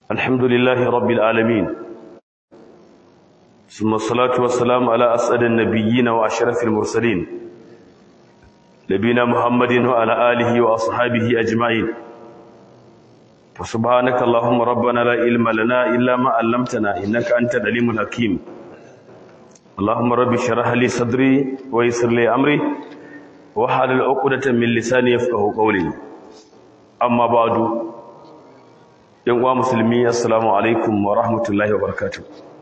الحمد لله رب العالمين ثم الصلاة والسلام على أسعد النبيين وأشرف المرسلين نبينا محمد وعلى آله وأصحابه أجمعين فسبحانك اللهم ربنا لا علم لنا إلا ما علمتنا إنك أنت العليم الحكيم اللهم رب اشرح لي صدري ويسر لي أمري وحلل عقدة من لساني يفقه قولي أما بعد yan uwa musulmi assalamu alaikum wa rahmatullahi wa barakatuh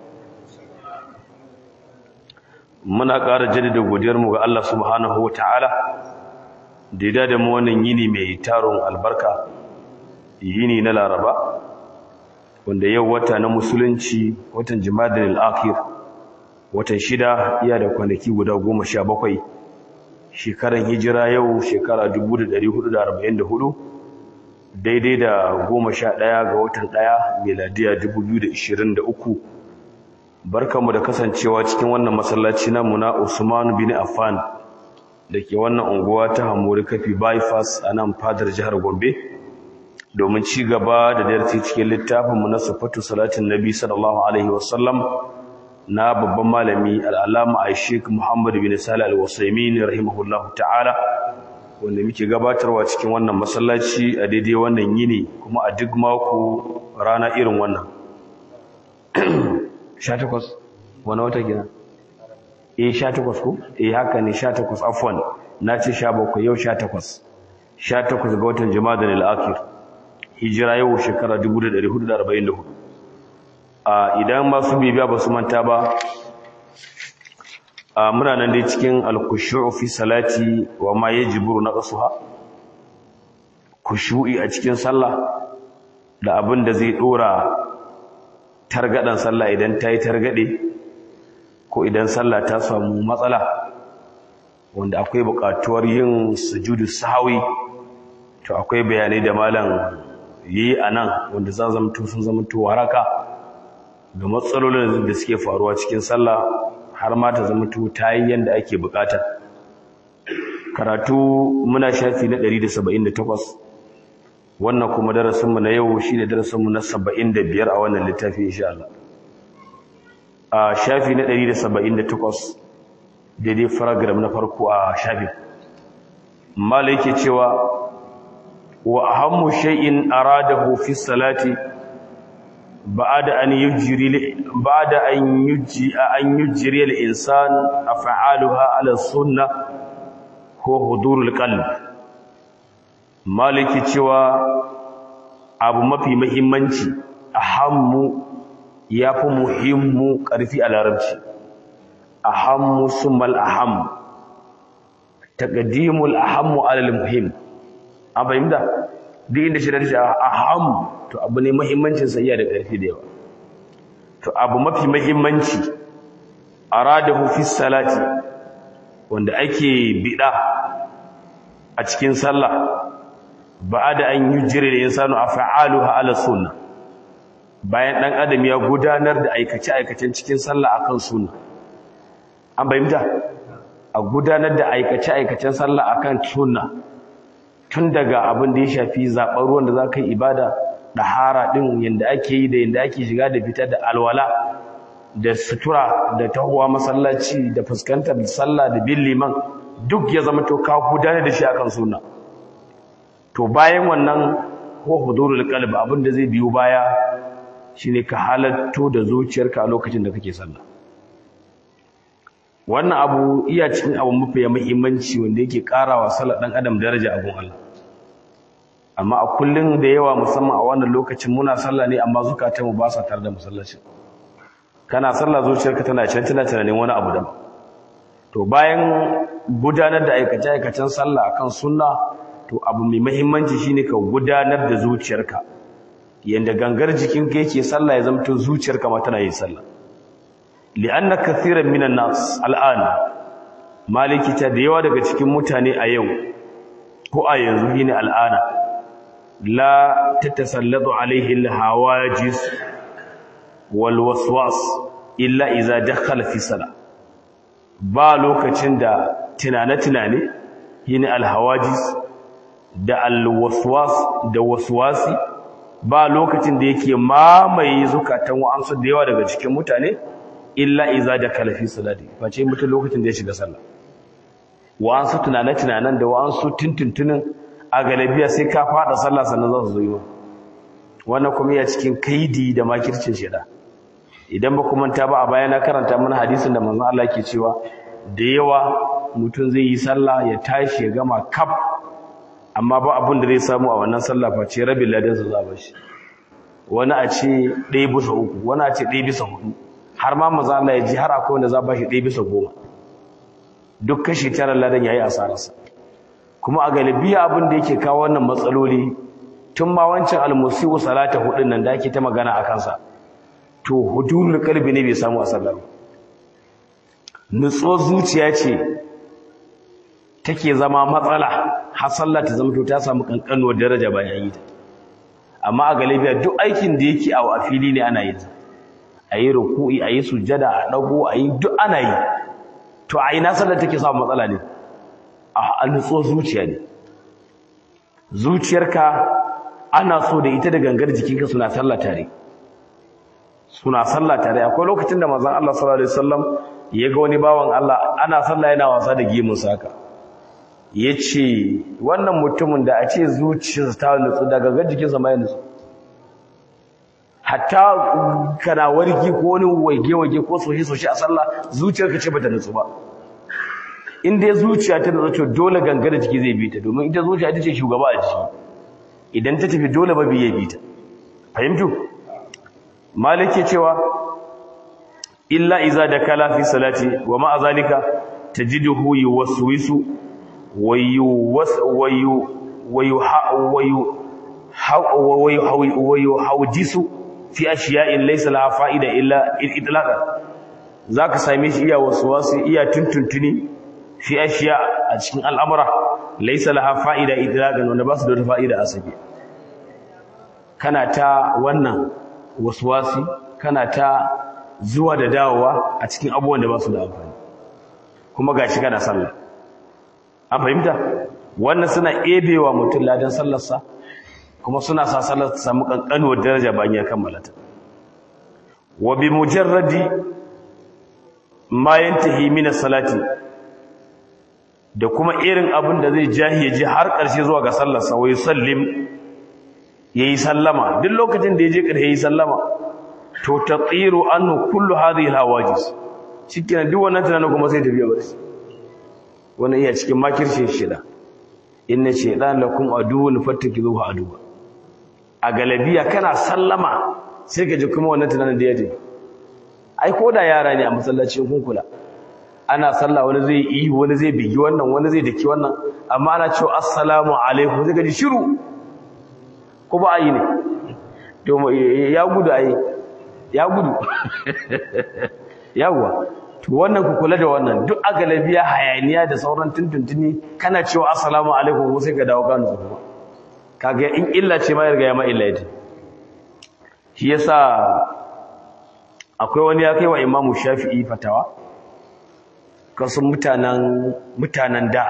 muna ƙara jaddada godiyar mu ga Allah subhanahu wa ta'ala da ya da mu wannan yini mai taron albarka yini na Laraba wanda yau wata na musulunci watan Jumadal akhir watan shida iya da kwanaki guda goma sha bakwai shekaran hijira yau shekara 1444 daidai da goma sha ɗaya ga watan ɗaya meladiya dubu biyu da ishirin da uku barkanmu da kasancewa cikin wannan masallaci namu na usman bin affan da ke wannan unguwa ta hamori kafi bypass a nan fadar jihar gombe domin ci gaba da darasi cikin littafinmu na sufatu salatin nabi sallallahu alaihi wasallam na babban malami al'alama a sheik muhammadu bin salih al-wasaimin rahimahullahu ta'ala wanda muke gabatarwa cikin wannan masallaci a daidai wannan yini kuma a duk mako rana irin wannan 18 wani wata gina eh 18 ko eh haka ne 18 afwan na ce 17 yau 18 18 ga watan jama'a al-akhir hijira yau shekara 1444 a idan masu bibiya ba su manta ba a muna nan dai cikin alkushu'u fi salati wa ma yajibu naqsuha kushu'i a cikin sallah da abin da zai dora targadan sallah idan ta yi targade ko idan sallah ta samu matsala wanda akwai buƙatuwar yin sujudu sahwi to akwai bayanai da malam yi anan wanda za zamto sun zamto waraka ga matsalolin da suke faruwa cikin sallah har ma ta zama ta yi yadda ake bukata karatu muna shafi na 178 wannan kuma darasinmu na yau shi ne darasinmu na 75 a wannan littafi insha Allah a shafi na 178 daidai paragraph na farko a shafi mala yake cewa wa ahammu shay'in aradahu fi salati بعد أن يجري بعد أن يجي أن يجري الإنسان أفعالها على السنة هو حضور القلب مالك cewa abu mafi muhimmanci ahammu yafi muhimmu karfi a larabci ahammu summal aham taqdimul ahammu ala al muhim an fahimta duk inda shi da shi aham to abu ne muhimmancin sa iya da ƙarfi da yawa to abu mafi muhimmanci aradahu fi salati wanda ake bida a cikin sallah ba'da an yujri da insanu af'aluha ala sunna bayan dan adam ya gudanar da aikace aikacen cikin sallah akan sunna an bayyana a gudanar da aikace aikacen sallah akan sunna tun daga abin da ya shafi zaɓar ruwan da za ka yi ibada ɗahara ɗin yadda ake yi da yadda ake shiga da fita da alwala da sutura da tahowa masallaci da fuskantar sallah da bin liman duk ya zama to ka gudanar da shi akan suna to bayan wannan ko hudurul qalb abin da zai biyo baya shine ka halatto da zuciyarka a lokacin da kake sallah wannan abu iya cikin abu mafi muhimmanci wanda yake karawa sallar dan adam daraja a gun Allah amma a kullun da yawa musamman a wannan lokacin muna sallah ne amma zukatanmu ba sa tare da musallacin kana sallah zuciyarka tana can tana tunanin wani abu daban to bayan gudanar da aikace aikacen sallah akan sunna to abu mai muhimmanci shine ka gudanar da zuciyarka yanda gangar jikinka yake sallah ya zamto zuciyarka ma tana yin sallah li'anna kathiran minan nas al'an maliki ta da yawa daga cikin mutane a yau ko a yanzu shine al'ana la tatasallatu alaihi al-hawajis wal waswas illa idza dakhala fi salah ba lokacin da tunane-tunane shine al-hawajis da al-waswas da waswasi ba lokacin da yake mamaye zukatan wa'ansu da yawa daga cikin mutane illa iza da kalafi salati face mutum lokacin da ya shiga sallah wa'ansu tunane-tunanen da wa'ansu tuntuntunin a galabiya sai ka fada sallah sannan za su zo yi wannan kuma ya cikin kaidi da makircin shida idan ba ku manta ba a baya na karanta mana hadisin da manzon Allah ke cewa da yawa mutum zai yi sallah ya tashi ya gama kaf amma ba abin da zai samu a wannan sallah face rabin ladan sa za ba shi wani a ce ɗaya bisa uku wani a ce ɗaya bisa hudu har ma manzon Allah ya ji har akwai wanda za ba shi ɗaya bisa goma duk kashi tara ladan yayi asararsa kuma a galibiya abin da yake kawo wannan matsaloli tun ma wancan almusiu salata hudun nan da ake ta magana a kansa to hudurul kalbi ne bai samu a sallar nutso zuciya ce take zama matsala har sallah ta zama to ta samu kankanuwar daraja bayan yi ta amma a galibiya duk aikin da yake a fili ne ana yin a yi ruku'i a yi sujada a dago a yi duk ana yi to a ina sallar take samu matsala ne a nutso zuciya ne zuciyarka ana so da ita da gangar jikinka suna sallah tare suna sallah tare akwai lokacin da manzon Allah sallallahu alaihi wasallam ya ga wani bawan Allah ana sallah yana wasa da gemun sa haka yace wannan mutumin da a ce zuciyarsa ta nutsu da gangar jikinsa mai nutsu hatta kana warki ko wani wage wage ko sohe sohe a sallah zuciyarka ce bata nutsu ba in dai zuciya ta nutsu to dole gangar jiki zai bi ta domin ita zuciya ita ce shugaba a jiki idan ta tafi dole babi ya bi ta fahimtu malike cewa illa iza da kala fi salati wa ma'a zalika tajiduhu yuwaswisu wa yuwas wa yu wa yu wa yu wa yu hawjisu fi ashiya'in laysa laha fa'ida illa idlaqa zaka same shi iya waswasi iya tuntuntuni fi ashiya a cikin al'amura laysa laha fa'ida idlaqan wanda ba su da fa'ida a sake kana ta wannan waswasi kana ta zuwa da dawowa a cikin abubuwan da ba su da amfani kuma gashi kana sallah an fahimta wannan suna ebewa mutum ladan sallarsa kuma suna sa sallar ta samu kankanuwar daraja bayan ya kammala ta wa bi mujarradi ma yantahi min salati da kuma irin abin da zai jahiye ji har ƙarshe zuwa ga sallarsa wa yusallim yayi sallama duk lokacin da yaje ƙarshe yayi sallama to tatiru anhu kullu hadhihi alhawajis shikenan duk wannan tunanin kuma sai tafiya barci wannan iya cikin makirce shida inna shaytan lakum aduwwun fattakizuhu aduwwa a galabiya kana sallama sai ka ji kuma wannan tunanin da yaje ai ko da yara ne a masallacin kun kula ana sallah wani zai yi wani zai bigi wannan wani zai daki wannan amma ana cewa assalamu alaikum sai ka ji shiru ko ba yi ne to ya gudu ai ya gudu yawwa to wannan ku kula da wannan duk agalabiya hayaniya da sauran tuntuntuni kana cewa assalamu alaikum ko sai ka dawo kanu kuma kaga in illa ce ma ya riga ya ma illa ita shi yasa akwai wani ya kai wa imamu shafi'i fatawa kasu mutanen mutanen da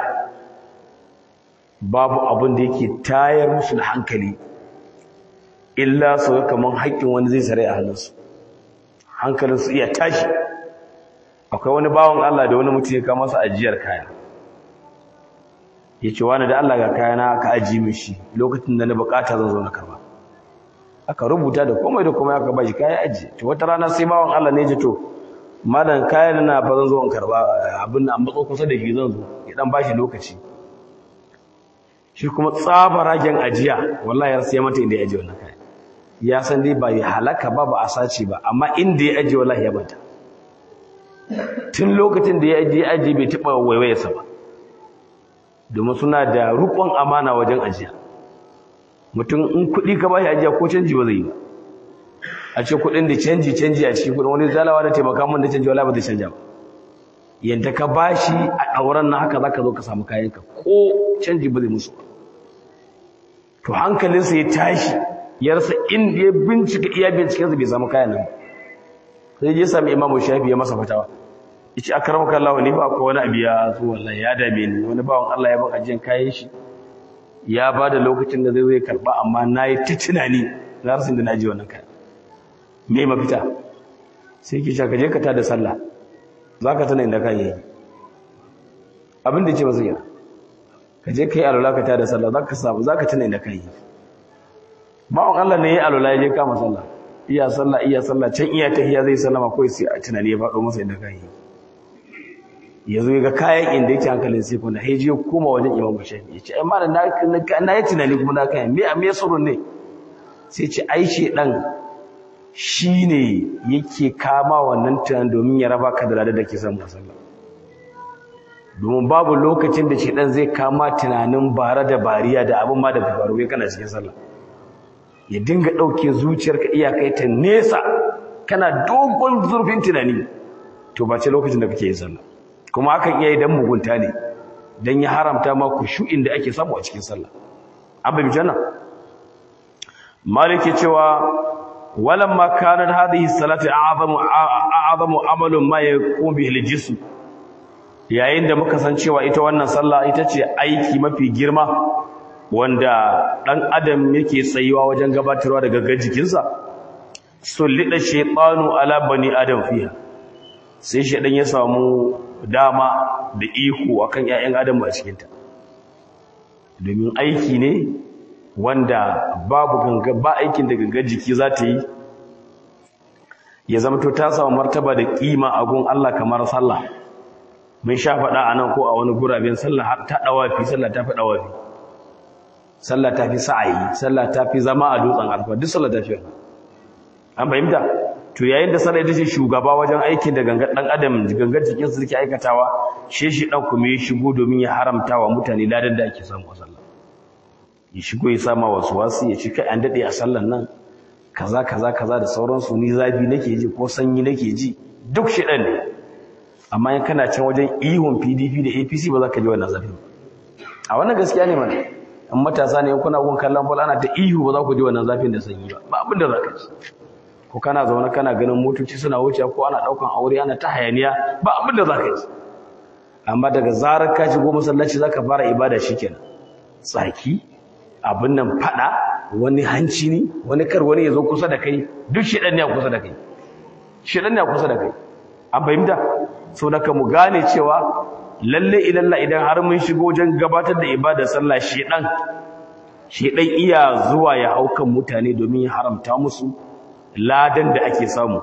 babu abin da yake tayar musu da hankali illa su ga kaman haƙƙin wani zai sare a hannunsu hankalinsu iya tashi akwai wani bawan Allah da wani mutum ya kama masa ajiyar kaya ya ce wani da Allah ga kayana ka aji min shi lokacin da na bukata zan zo na karba aka rubuta da komai da komai aka bashi kaya aji to wata rana sai bawan Allah ne ji to madan kayan na fa zan zo in karba abin nan matso kusa da shi zan zo ya dan bashi lokaci shi kuma tsabaragen ajiya wallahi ya sai mata inda ya aje wannan kaya ya san dai ba ya halaka ba ba a sace ba amma inda ya aje wallahi ya bata tun lokacin da ya aje ya aje bai taba waiwayarsa ba domin suna da rukun amana wajen ajiya mutum in kuɗi ka bashi ajiya ko canji ba zai yi ba a ce kuɗin da canji canji a cikin kuɗin wani zalawa da taimaka mun da canji wallahi ba zai canja ba yanda ka bashi a ɗauran na haka zaka zo ka samu kayanka ko canji ba zai musu ba to hankalinsa ya tashi ya rasa inda ya bincika iya bincikensa bai samu kayan nan ba sai ya sami imamu shafi ya masa fatawa yace akramaka Allah ni ba ko wani abu ya zo wallahi ya dame ni wani bawan Allah ya ban ajiyan kayan shi ya bada lokacin da zai zai karba amma nayi ta tunani na rasin da na ji wannan kaya me mafita sai ki ka je ka tada sallah za ka tana inda kan yi abin da ce ba zai yana ka je ka yi alwala ka tada sallah za ka samu za ka tana inda kan yi bawon Allah ne ya yi alwala ya je kama sallah iya sallah iya sallah can iya tahiya zai sallama kawai sai a tunani ya faɗo masa inda kan yi ya zo ga kayan inda yake hankalin sai kuma ya je koma wajen imam shafi ya ce ai ma na yi tunani kuma na kayan me me surun ne sai ce ai shedan shine yake kama wannan tunanin domin ya raba ka da ladar da ke samu sallah domin babu lokacin da shedan zai kama tunanin bara da bariya da abin ma da faru kai kana cikin sallah ya dinga dauke zuciyarka iyakai ta nesa kana dogon zurfin tunani to ba ce lokacin da kake yin sallah kuma hakan iya yi dan mugunta ne dan ya haramta ma kushu'in da ake samu a cikin sallah abin janna maliki cewa walamma kanat hadhihi salatu a'zamu a'zamu amalun ma yaqum bihi al-jism yayin da muka san cewa ita wannan sallah ita ce aiki mafi girma wanda dan adam yake tsayuwa wajen gabatarwa da gaggar jikinsa sullida shaytanu ala bani adam fiha sai shaydan ya samu dama da iko akan ƴaƴan adam a cikin ta domin aiki ne wanda babu ganga ba aikin da gangar jiki za ta yi ya zama to ta samu martaba da kima a gun Allah kamar sallah mun sha faɗa a nan ko a wani guraben sallah har ta dawafi sallah ta fi dawafi sallah ta fi sa'ayi sallah ta fi zama a dutsen arfa duk sallah ta fi an fahimta to yayin da sallah ita ce shugaba wajen aikin da gangar dan adam gangar jikin su suke aikatawa shi shi dan kuma ya shigo domin ya haramta wa mutane ladan da ake samu a sallah ya shigo ya sama wasu wasu ya ci kai an dade a sallan nan kaza kaza kaza da sauransu ni zafi nake ji ko sanyi nake ji duk shi dan ne amma in kana can wajen ihun PDP da APC ba za ka ji wannan zafi a wannan gaskiya ne mana in matasa ne kuna gun kallon ball ana ta ihu ba za ku ji wannan zafin da sanyi ba ba abin da za ka ji ko kana zaune kana ganin motoci suna wuce ko ana daukan aure ana ta hayaniya ba abin da za ka ji amma daga zarar ka shigo masallaci za ka fara ibada shikenan tsaki abin nan fada wani hanci ne wani kar wani ya zo kusa da kai duk shedan ne a kusa da kai shedan ne a kusa da kai an fahimta sau da mu gane cewa lalle ilalla idan har mun shigo wajen gabatar da ibadar sallah shedan shedan iya zuwa ya haukan mutane domin ya haramta musu ladan da ake samu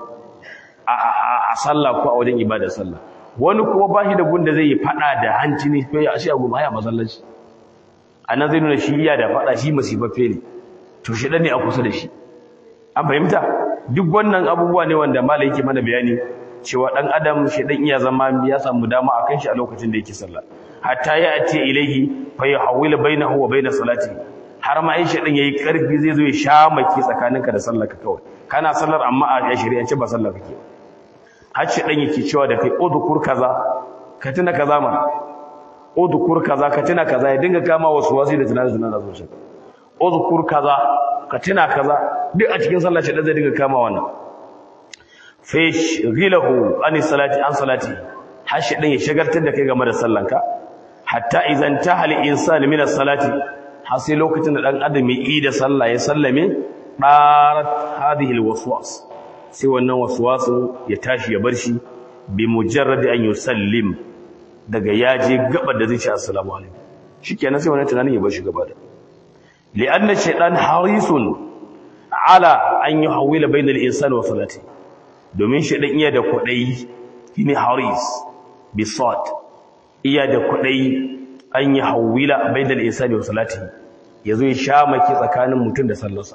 a sallah ko a wajen ibadar sallah wani kuma ba shi da gunda zai yi fada da hanci ne ko ya shi a goma ya masallaci anan zai nuna shi iya da fada shi masifaffe ne to shi ne a kusa da shi an fahimta duk wannan abubuwa ne wanda malai yake mana bayani cewa dan adam shi dan iya zama ya samu dama akan shi a lokacin da yake sallah hatta ya ati ilaihi fa yahawil bainahu wa bain salati har ma ai shi dan yayi karfi zai zo ya sha maki tsakaninka da sallarka kawai kana sallar amma a shari'ance ba sallar kake har shi dan yake cewa da kai udkur kaza ka tuna kaza ma udkur kaza ka tuna kaza ya dinga kama wasu wasi da tunanin tunanin zuciya udkur kaza ka tuna kaza duk a cikin sallah shi dan zai dinga kama wannan fish ghilahu an salati an salati har shi dan ya shagartar da kai game da sallanka hatta idan tahal insani min as-salati har sai lokacin da dan adam ya yi da sallah ya sallame darat hadhihi al-waswas sai wannan waswasin ya tashi ya bar shi bi mujarrad an yusallim daga yaje gaba da zai ce assalamu alaikum shikenan sai wannan tunanin ya bar shi gaba da li'anna shaytan harisun ala an yuhawwila bainal insani wa salati domin shaytan iya da kudai shine haris bi sad iya da kudai an yuhawwila bainal insani wa salati yazo ya sha maki tsakanin mutum da sallarsa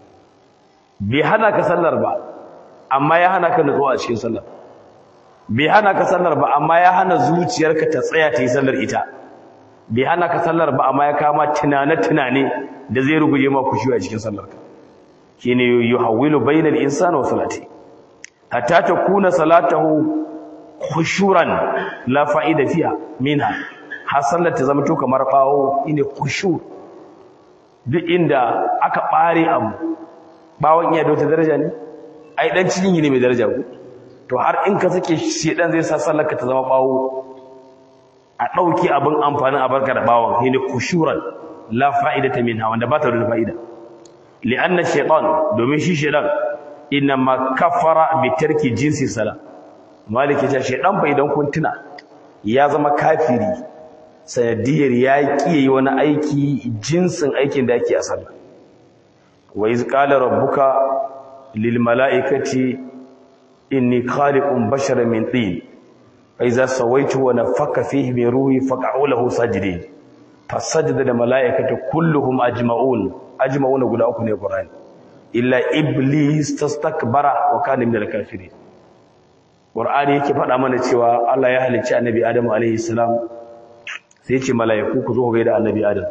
bai hana ka sallar ba amma ya hana ka nutsuwa a cikin sallar bai hana ka sallar ba amma ya hana zuciyarka ta tsaya ta yi sallar ita bai hana ka sallar ba amma ya kama tunane-tunane da zai ruguje ma kushi a cikin sallarka shine yuhawwilu bainal insani wa salati hatta takuna salatahu khushuran la fa'ida fiha minha har sallar ta zama to kamar bawo ine khushur duk inda aka bare abu bawon iya da wata daraja ne ai dan cikin ne mai daraja ku to har in ka sake shedan zai sa sallarka ta zama bawo a dauki abin amfanin a barka da bawon shine kushuran la fa'idata minha wanda ba ta da fa'ida li'anna shaytan domin shi shaytan inna ma kafara bi tarki jinsi sala maliki ta shaytan fa idan kun tuna ya zama kafiri sanadiyar ya kiyaye wani aiki jinsin aikin da ake a sallah wa iz qala rabbuka lil mala'ikati inni khaliqun basharan min tin fa iza sawaitu wa nafaka fihi min ruhi faq'u lahu sajidin fasajada da mala'ikatu kulluhum ajma'un ajma'un guda uku ne qur'ani illa iblis tastakbara wa kana minal kafirin qur'ani yake faɗa mana cewa Allah ya halicci annabi Adam alaihi salam sai ce mala'iku ku zo ku gaida annabi Adam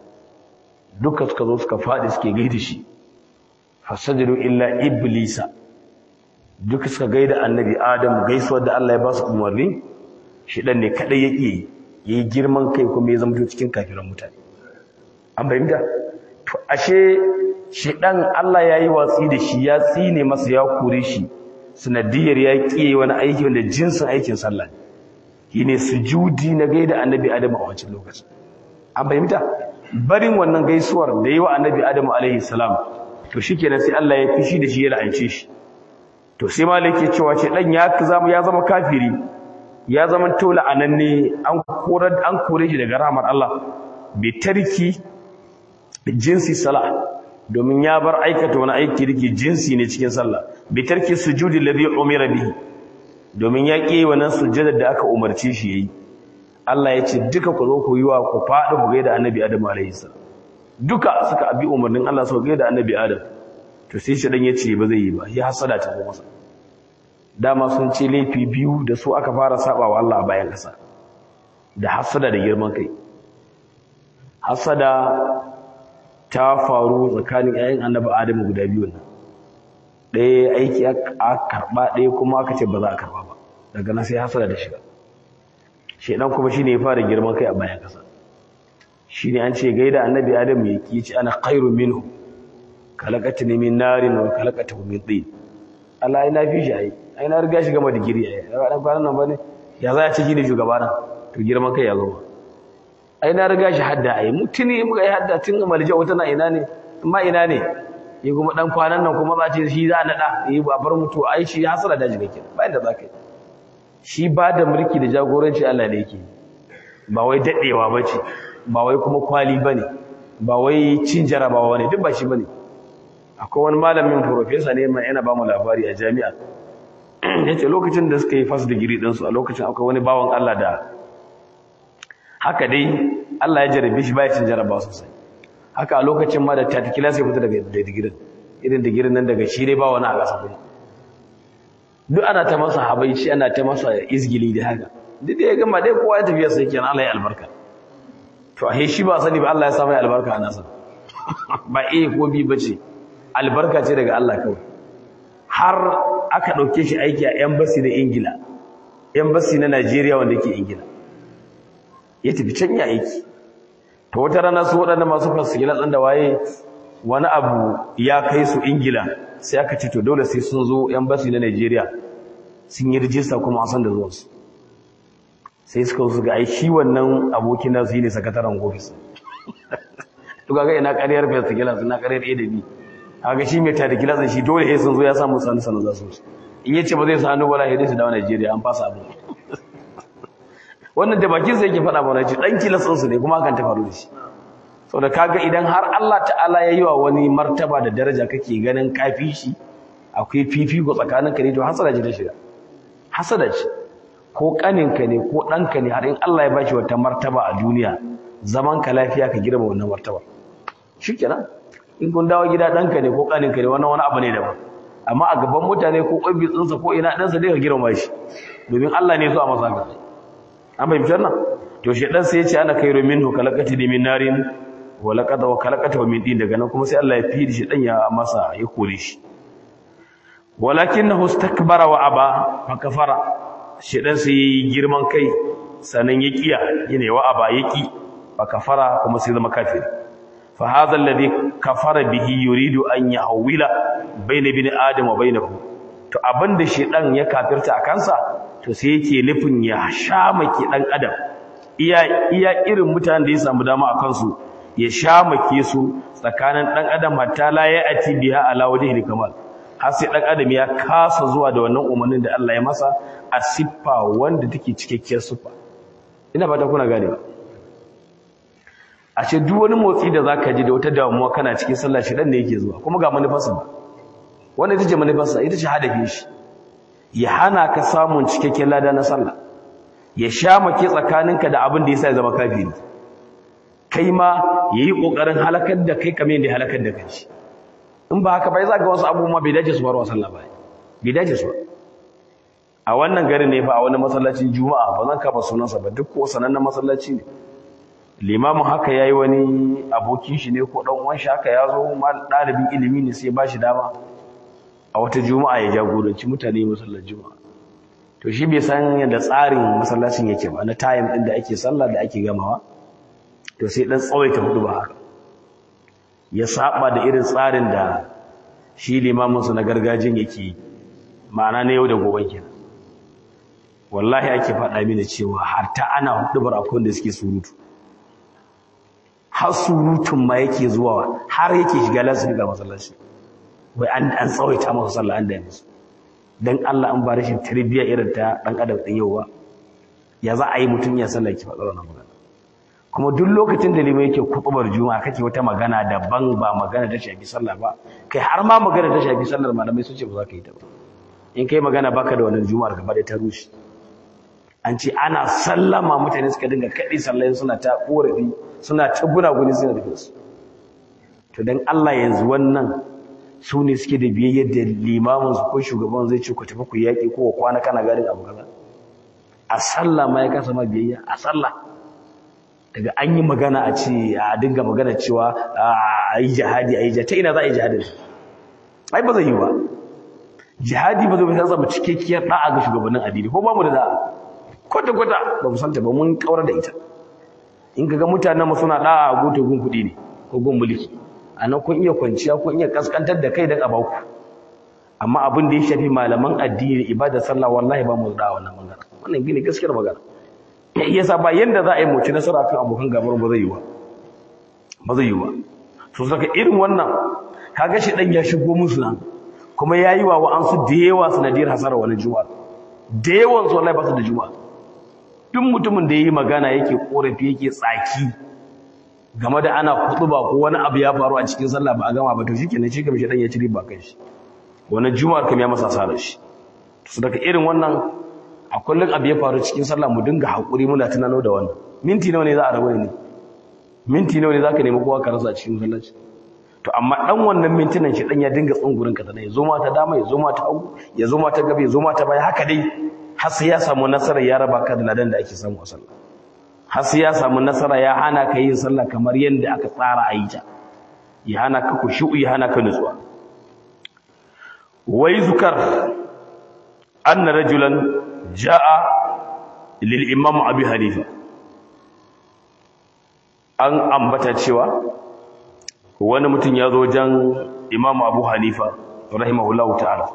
duka suka zo suka faɗi suke gaida shi fasajadu illa iblisa duka suka gaida annabi Adam gaisuwar da Allah ya ba su umarni shi dan ne kadai yake yi girman kai kuma ya zama cikin kafiran mutane an fahimta to ashe shi dan Allah yayi watsi da shi ya tsine masa ya kore shi sanadiyar ya kiye wani aiki wanda jinsin aikin sallah shine sujudi na gaida annabi Adam a wancan lokacin an fahimta barin wannan gaisuwar da yi wa annabi Adam alaihi salam to shikenan sai Allah ya fishi da shi ya la'ance shi to sai malaki cewa ce dan ya zama ya zama kafiri ya zama tola ananne an kore an kore shi daga rahmar Allah bi tarki jinsi sala domin ya bar aikata wani aiki dake jinsi ne cikin sallah bi tarki sujudi alladhi umira bihi domin ya ƙi wannan sujjada da aka umarce shi yayi Allah ya ce duka ku zo ku yi wa ku faɗi ku gaida annabi Adam alayhi salam duka suka abi umarnin Allah su gaida annabi Adam to sai shi dan ya ce ba zai yi ba ya hasada ta masa dama sun ce laifi biyu da su aka fara saba wa Allah a bayan ƙasa da hasada da girman kai hasada ta faru tsakanin ƴaƴan annabi Adamu guda biyu nan ɗaya aiki a karɓa ɗaya kuma aka ce ba za a karɓa ba daga nan sai hasada da shiga shedan kuma shine ya fara girman kai a bayan ƙasa shine an ce gaida annabi Adamu ya ki ce ana khairu minhu kalaqatni min narin wa kalaqatahu min tin Allah ai na fi shi ai ai na riga shi gama digiri ai ba dan kwanan nan bane ya za a ce shine shugabana to girman kai ya zo ai na riga shi hadda ai mutuni muka yi hadda tun malja wata na ina ne amma ina ne yi kuma dan kwanan nan kuma za ce shi za a nada yi ba bar mutu ai shi hasara da jiga kenan bayan da za ka yi shi ba da mulki da jagoranci Allah ne yake ba wai dadewa bace ba wai kuma kwali bane ba wai cin jarabawa bane duk ba shi bane akwai wani malamin professor ne mai yana ba mu labari a jami'a yace lokacin da suka yi first degree din su a lokacin akwai wani bawan Allah da haka dai Allah ya jarabe shi baya cin jarabawa sosai haka a lokacin ma da tati class ya fita daga digirin irin digirin nan daga shi dai ba wani a ƙasa kuma duk ana ta masa habaici ana ta masa izgili da haka duk da ya gama dai kowa ya tafiya sai kenan Allah ya albarka to a shi ba sani ba Allah ya sa mai albarka a nasa ba eh ko bi bace albarka ce daga Allah kawai har aka dauke shi aiki a embassy na Ingila embassy na Najeriya wanda yake Ingila ya tafi can ya aiki to wata rana su waɗanda masu fasikila ɗan da waye wani abu ya kai su ingila sai aka ce to dole sai sun zo embassy na nigeria sun yi rijista kuma a san da zuwansu sai suka su ga ai shi wannan abokin nasu yi ne sakataren ofis to kaga ina ƙaryar fasikila suna ƙaryar a da b kaga shi mai tada kilasin shi dole sai sun zo ya samu sanu sanu za su in yace ba zai sa hannu wala sai su dawo nigeria an fasa abu wannan da bakin sa yake faɗa mana ce dan kilasin su ne kuma hakan ta faru da shi saboda kaga idan har Allah ta'ala ya yi wa wani martaba da daraja kake ganin kafi shi akwai fifiko tsakanin ka ne to hasada ce ta shiga hasada ce ko kaninka ne ko ɗanka ne har in Allah ya bashi wata martaba a duniya zaman ka lafiya ka girma wannan martaba shikenan in kun dawo gida ɗanka ne ko kaninka ne wannan wani abu ne daban amma a gaban mutane ko ƙwabitsinsa ko ina ɗansa dai ka girma shi domin Allah ne so a masa haka an fahimci wannan to shi dan sai ya ce ana kairu minhu kalakati min narin wa laqad wa kalakata min din daga nan kuma sai Allah ya fi shi dan ya masa ya kore shi walakinahu istakbara wa aba fa kafara shi dan sai girman kai sanan ya kiya yana wa aba yaki fa kafara kuma sai zama kafiri fa hadha alladhi kafara bihi yuridu an yahwila bayna bin adam wa bainahu to abinda shi dan ya kafirta a kansa to sai yake nufin ya shamaki dan adam iya iya irin mutanen da ya samu dama a kansu ya shamake su tsakanin dan adam hatta la ya ati biha ala wajhi kamal har sai dan adam ya kasa zuwa da wannan umarnin da Allah ya masa a siffa wanda take cikakkiyar siffa ina fata kuna gane ba a ce duk wani motsi da zaka ji da wata damuwa kana cikin sallah shi dan ne yake zuwa kuma ga manufarsa ba wanda ita ce manufarsa ita ce hadafin shi ya hana ka samun cikakken lada na sallah ya sha make tsakaninka da abin da yasa ya zama kafiri kai ma yayi kokarin halakar da kai kamar yadda halakar da kai in ba haka bai za ga wasu abubuwa bai dace su faru sallah ba bai dace su a wannan garin ne fa a wani masallacin juma'a ba zan kafa sunansa ba duk ko sanannen masallaci ne limamin haka yayi wani abokin shi ne ko dan uwan shi haka yazo mal dalibin ilimi ne sai ba shi dama a wata juma'a ya jagoranci mutane masallacin juma'a to shi bai san yadda tsarin masallacin yake ba na time din da ake sallah da ake gamawa to sai dan tsawaita hudu ba haka ya saba da irin tsarin da shi limamin su na gargajin yake ma'ana na yau da gobe kenan wallahi ake faɗa mini cewa har ta ana hudubar akwai da suke surutu har surutun ma yake zuwa har yake shiga lansu daga masallaci wai an an tsawaita masa sallah an da musu dan Allah an ba rashin tarbiyya irin ta dan adam din yau ba ya za a yi mutum ya sallah ki faɗa wannan magana kuma duk lokacin da limai yake kutubar juma'a kake wata magana daban ba magana ta shafi sallah ba kai har ma magana ta shafi sallar malamai sun ce ba za ka yi ta ba in kai magana baka da wannan juma'ar gaba da ta rushe an ce ana sallama mutane suka dinga kaɗi sallayin suna ta ƙorafi suna ta gunaguni suna da su to don Allah yanzu wannan su ne suke da biyayyar da limamin su ko shugaban zai ce ku tafi ku yaƙi ko kwana kana gadin abu kaza a sallah ma ya kasa ma biyayya a sallah daga an yi magana a ce a dinga magana cewa a yi jihadi a yi jihadi ta ina za a yi jihadin ai ba zai yi ba jihadi ba zai bai zama cikakkiyar da'a ga shugabannin addini ko ba mu da da'a kwata-kwata ba mu santa ba mun kawar da ita in kaga mutanen mu suna da'a a goto gun kuɗi ne ko gun mulki anan kun iya kwanciya kun iya kaskantar da kai dan a baku amma abin da ya shafi malaman addini da ibada sallah wallahi ba mu da wannan magana wannan gine gaskiyar magana yasa ba yanda za a yi mutu nasara kan abokan gabar ba zai yi ba ba zai yi ba so saka irin wannan kaga shi dan ya shigo musu nan kuma yayi wa wa'ansu da yawa sanadiyar hasara wani juma'a da yawan su wallahi ba su da juma'a duk mutumin da yayi magana yake korafi yake tsaki game da ana kutuba ko wani abu ya faru a cikin sallah ba a gama ba to shikenan shi kamar shedan ya ci riba kai shi wannan juma'ar kam ya masa asara shi su daga irin wannan a kullun abu ya faru cikin sallah mu dinga hakuri muna tunano da wannan minti nawa ne za a rabu ne minti nawa ne zaka nemi kowa ka rasa a cikin sallaci to amma dan wannan mintunan shi dan ya dinga tsungurin ka ya zo ma ta dama ya zo ma ta hagu ya zo ma ta gabe ya zo ma ta baya haka dai har sai ya samu nasara ya raba ka da ladan da ake samu a sallah har sai ya samu nasara ya hana ka yin sallah kamar yadda aka tsara a yi ta ya hana ka kushu'u ya hana ka nutsuwa wai zukar anna rajulan ja'a lil imam abi hanifa an ambata cewa wani mutum ya zo wajen imam abu hanifa rahimahullahu ta'ala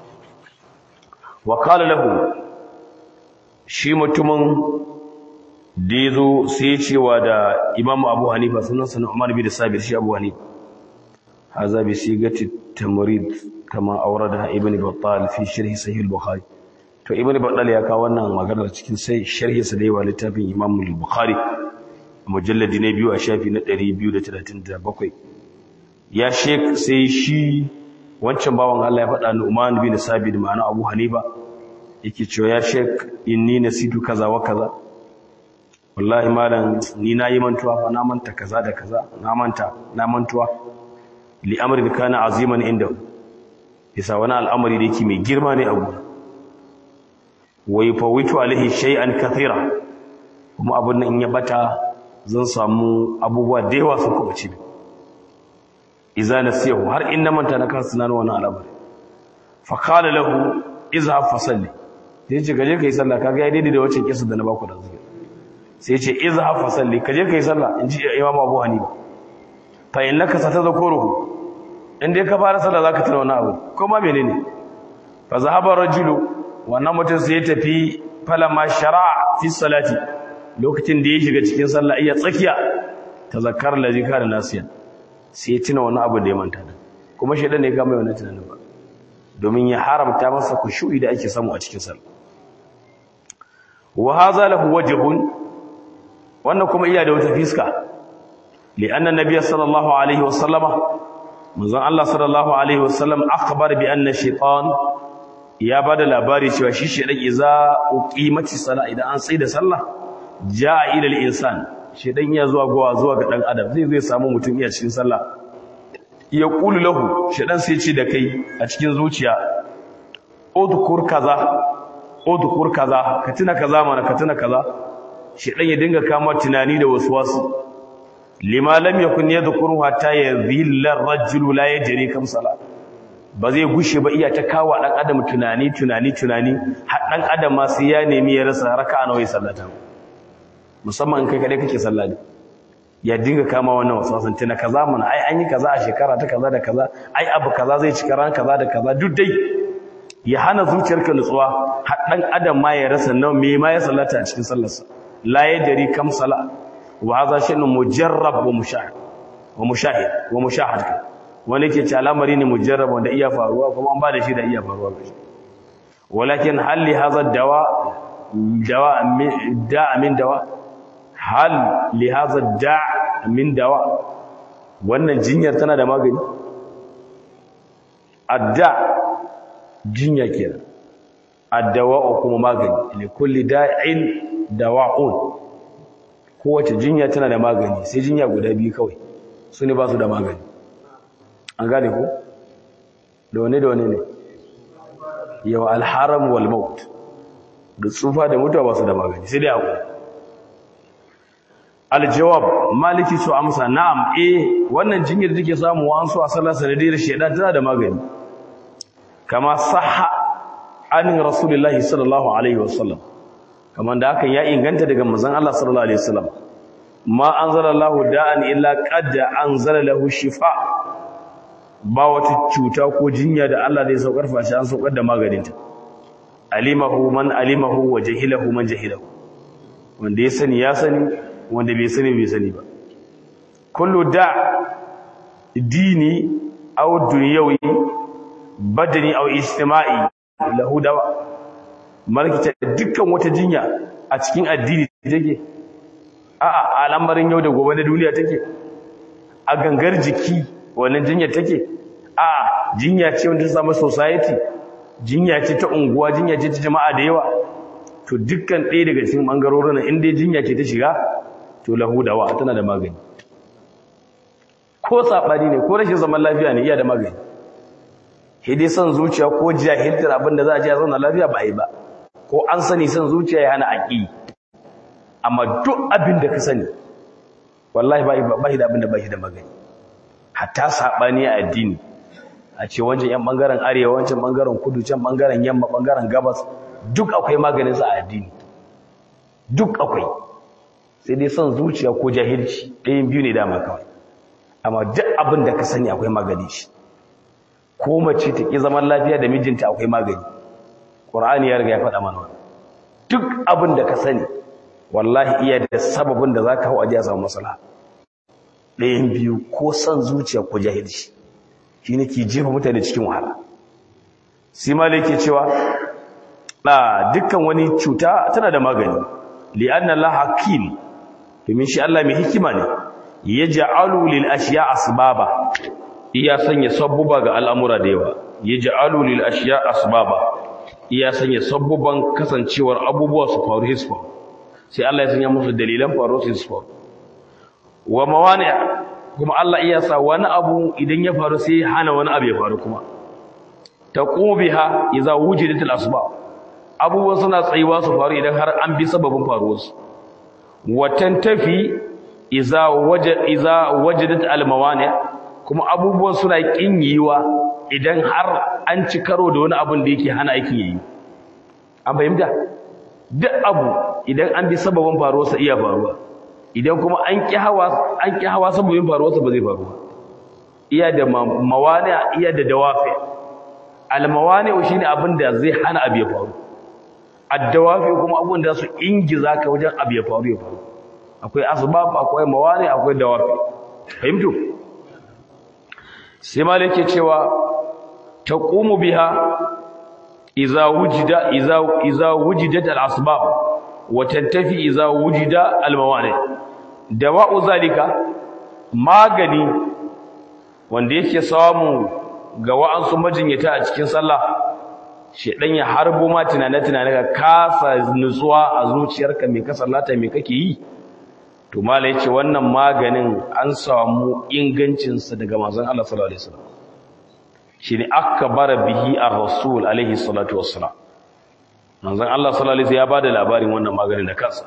wa qala lahu shi mutumin da ya zo sai ya cewa da imam abu hanifa sunan sanar umar bin sabir shi abu hanifa haza bi sigati tamrid kama aurada ibn battal fi sharhi sahih al-bukhari to ibn battal ya kawo wannan maganar cikin sai sharhi sa da yawa littafin imam al-bukhari mujalladi na biyu a shafi na 237 ya shek sai shi wancan bawan Allah ya faɗa Nu'man bin Sabit ma'ana Abu Hanifa yake cewa ya shek inni nasitu kaza wa kaza wallahi malam ni na yi mantuwa fa na manta kaza da kaza na manta na mantuwa li amrin kana aziman inda bisa wani al'amari da yake mai girma ne a gurin wa yufawitu alaihi shay'an kathira kuma abun nan in ya bata zan samu abubuwa da yawa sun kuma ci idza nasiyahu har in na manta na kansu na wannan al'amari fa qala lahu izhab fa salli sai ce gaje kai sallah kaga ya daidai da wacce kisa da na baku da zuwa sai ce izhab fa salli kaje kai sallah in ji imam abu hanifa fa innaka satadhkuruhu in dai ka fara sallah zaka tuna wannan abu ko ma menene fa zahaba rajulu wannan mutum sai ya tafi falamma shara'a fi salati lokacin da ya shiga cikin sallah iya tsakiya tazakkar lazi kana nasiyan sai ya tuna wani abu da ya manta da kuma shedan ne ya gama wannan tunanin ba domin ya haramta masa kushu'i da ake samu a cikin sallah wa hadha lahu wajhun wannan kuma iya da wata fiska li anna nabiyya sallallahu alaihi wasallama manzon Allah sallallahu alaihi wasallam akhbar bi anna shaytan ya bada labari cewa shi shedan iza uqimati sala idan an tsaida sallah jaa ila al-insan shedan ya zuwa gowa zuwa ga dan adam zai zai samu mutum iya cikin sallah ya qulu lahu shedan sai ce da kai a cikin zuciya udkur kaza udkur kaza ka tuna kaza mana ka tuna kaza shedan ya dinga kama tunani da waswasu lima lam yakun yadhkuru hatta yadhilla ar-rajulu la yajri kam sala ba zai gushe ba iya ta kawo dan adam tunani tunani tunani har dan adam ma sai ya nemi ya rasa raka'a nawa ya sallata musamman in kai kadai kake sallah ne ya dinga kama wannan wasasan tuna kaza mana ai an yi kaza a shekara ta kaza da kaza ai abu kaza zai cika ran kaza da kaza duk dai ya hana zuciyarka nutsuwa har dan adam ma ya rasa nawa me ma ya sallata a cikin sallarsa la yajri kam sala wa hadha shay'un mujarrab wa mushahid wa mushahid wa mushahad wani ke ce al'amari ne mujarrab wanda iya faruwa kuma an ba da shi da iya faruwa ga shi walakin hal li hadha dawa dawa da min dawa hal li hadha da min dawa wannan jinyar tana da magani adda jinya kenan addawa kuma magani li kulli da'in dawa'un kowace jinya tana da magani sai jinya guda biyu kawai su ne ba su da magani an gane ko da wane da wane ne yawa alharam wal maut da tsufa da mutuwa ba su da magani sai dai akwai aljawab maliki su amsa na'am eh wannan jinyar da take samu wa an so a sallar sanadiyar shedan tana da magani kama sahha anin rasulullahi sallallahu alaihi wasallam kamar da hakan ya inganta daga manzon Allah sallallahu alaihi wasallam ma anzalallahu da'an illa qad anzala lahu shifa ba wata cuta ko jinya da Allah zai saukar fashi an saukar da maganinta alimahu man alimahu wa jahilahu man jahilahu wanda ya sani ya sani wanda bai sani bai sani ba kullu da dini aw dunyawi badani aw ijtima'i lahu dawa malkita dukkan wata jinya a cikin addini take a'a al'amarin yau da gobe na duniya take a gangar jiki wannan jinya take a'a jinya ce wanda ta samu society jinya ce ta unguwa jinya ce ta jama'a da yawa to dukkan ɗaya daga cikin bangarorin in dai jinya ce ta shiga to lahu dawa tana da magani ko sabani ne ko rashin zaman lafiya ne iya da magani hidai son zuciya ko jahiltar abin da za a ce a zauna lafiya ba a yi ba ko an sani son zuciya ya hana aƙi amma duk abin da ka sani wallahi ba shi da abin da ba shi da magani hatta saɓani a addini a ce wancan yan ɓangaren arewa wancan ɓangaren kudu can ɓangaren yamma ɓangaren gabas duk akwai maganinsa a addini duk akwai sai dai son zuciya ko jahilci ɗayan biyu ne dama kawai amma duk abin da ka sani akwai magani shi ko mace ta ƙi zaman lafiya da mijinta akwai magani ƙur'ani ya riga ya faɗa mana duk abin da ka sani wallahi iya da sababin da za ka hau aji a samu masala ɗayan biyu ko son zuciya ko jahilci shi ne ke jefa mutane cikin wahala sai malai ke cewa a dukkan wani cuta tana da magani li'anna Allah hakim domin shi Allah mai hikima ne yaj'alu lil ashiya asbaba iya sanya sabbuba ga al'amura da yawa yaj'alu lil ashiya asbaba iya sanya sabbuban kasancewar abubuwa su faru hisfa sai Allah ya sanya musu dalilan faru su hisfa wa mawani kuma Allah iya sa wani abu idan ya faru sai hana wani abu ya faru kuma taqubiha idza wujidat al asbab abubuwan suna tsayuwa su faru idan har an bi sababin faruwarsu watan tafi iza wajadat almawani kuma abubuwan suna kin yiwa idan har an ci karo da wani abun da yake hana aikin yayi an fahimta duk abu idan an bi sababin faruwarsa iya faruwa idan kuma an ki hawa an ki hawa sababin faruwarsa ba zai faru iya da mawani iya da dawafi almawani shine abin da zai hana abu ya faru addawafi kuma abun da su ingiza ka wajen abu ya faru ya faru akwai asbab akwai mawani akwai dawafi fahimtu sai malai yake cewa taqumu biha idza wujida idza idza wujidat al-asbab wa tantafi idza wujida al-mawani dawa'u zalika magani wanda yake samu ga wa'ansu majinyata a cikin sallah shedan ya harbo ma tunane-tunane ka kasa nutsuwa a zuciyarka me ka sallata me kake yi to mala yace wannan maganin an samu ingancin sa daga manzon Allah sallallahu alaihi wasallam shine akbara bihi ar-rasul alaihi salatu wassalam manzon Allah sallallahu alaihi ya bada labarin wannan maganin da kansa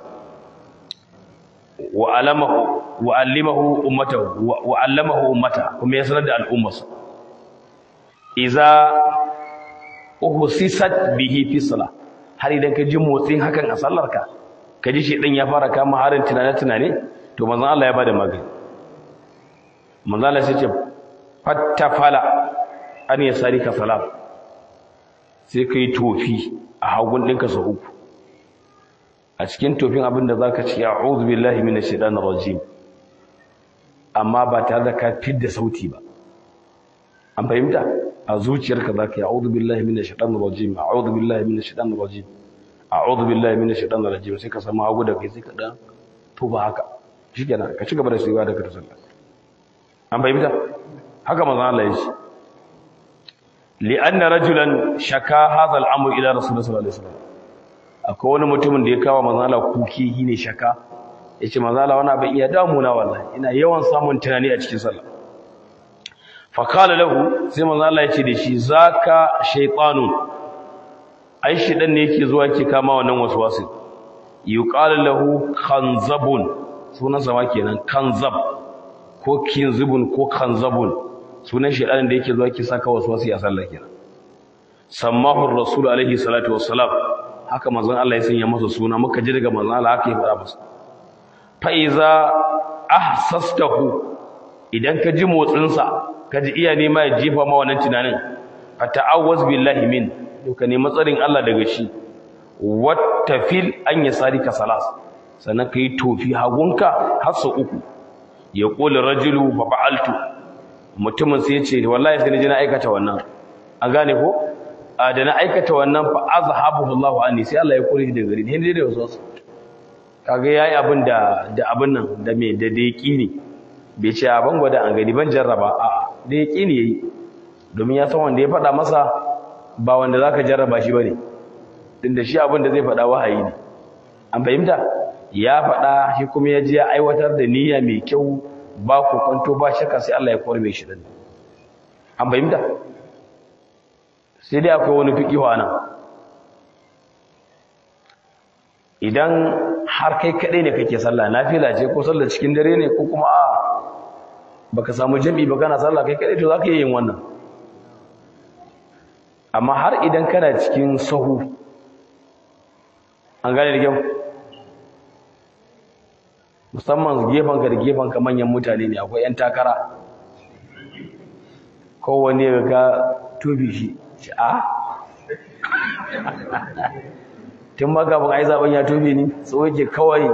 wa alamahu wa allimahu ummatahu wa allamahu ummata kuma ya sanar da al'ummarsa iza uhsisat bihi fi salah har idan ka ji motsin hakan a sallarka ka ji shedan ya fara kama harin tunane tunane to manzon Allah ya bada magani manzon Allah sai ce fattafala an yasari ka salat sai kai tofi a hagun ɗinka sau uku a cikin tofin abin da zaka ce a'udhu billahi minash shaitanir rajim amma ba tare da ka fidda sauti ba an fahimta a zuciyarka za ka yi a'udhu billahi minash shaitanir rajim a'udhu billahi minash shaitanir rajim a'udhu billahi minash shaitanir rajim sai ka samu hagu da kai sai ka dan to ba haka shikenan ka ci gaba da sayuwa daga sallah an fahimta haka manzo Allah ya ce li'anna rajulan shaka hadha al-amr ila rasulullah sallallahu alaihi wasallam akwai wani mutumin da ya kawo manzo Allah kuki shine shaka yace manzo Allah wani abin iya damuna wallahi ina yawan samun tunani a cikin sallah fakala lahu sai manzo Allah ya ce da shi zaka shaytanun ai shedan ne yake zuwa yake kama wannan waswasi yuqalu lahu khanzabun sunan sa kenan kanzab ko kinzibun ko khanzabun sunan shedan da yake zuwa yake saka waswasi a sallah kenan sammahu rasul alaihi salatu wassalam haka manzon Allah ya sanya masa suna muka ji daga manzon Allah haka ya fara masa fa iza ahsastahu idan ka ji motsin sa kaji iya nema ya jefa ma wannan tunanin fata'awwaz billahi min to ka nemi tsarin Allah daga shi wattafil an yasarika salas sannan kai tofi hagunka har sau uku ya qulu rajulu fa fa'altu mutumin sai ya ce wallahi sai na aikata wannan an gane ko a da na aikata wannan fa azhabahu Allahu anni sai Allah ya kore shi daga gari ne da wasu kaga yayi abin da da abin nan da me da da ne bai ce a ban gwada an gani ban jarraba a'a da yake ne yayi domin ya san wanda ya faɗa masa ba wanda zaka jarraba shi bane tunda shi abin da zai faɗa wahayi ne an fahimta ya faɗa shi kuma ya je ya aiwatar da niyya mai kyau ba ku kwanto ba shakka sai Allah ya korbe shi din an fahimta sai dai akwai wani fiqihu anan idan har kai kadai ne kake sallah nafila ce ko sallah cikin dare ne ko kuma a baka samu jami'i ba kana sallah kai kadai to zaka yi yin wannan amma har idan kana cikin sahu an gane da kyau musamman gefanka da gefanka manyan mutane ne akwai 'yan takara kowane ga ka tobi shi ce a tun ma kafin a yi zaben ya tobe ni so yake kawai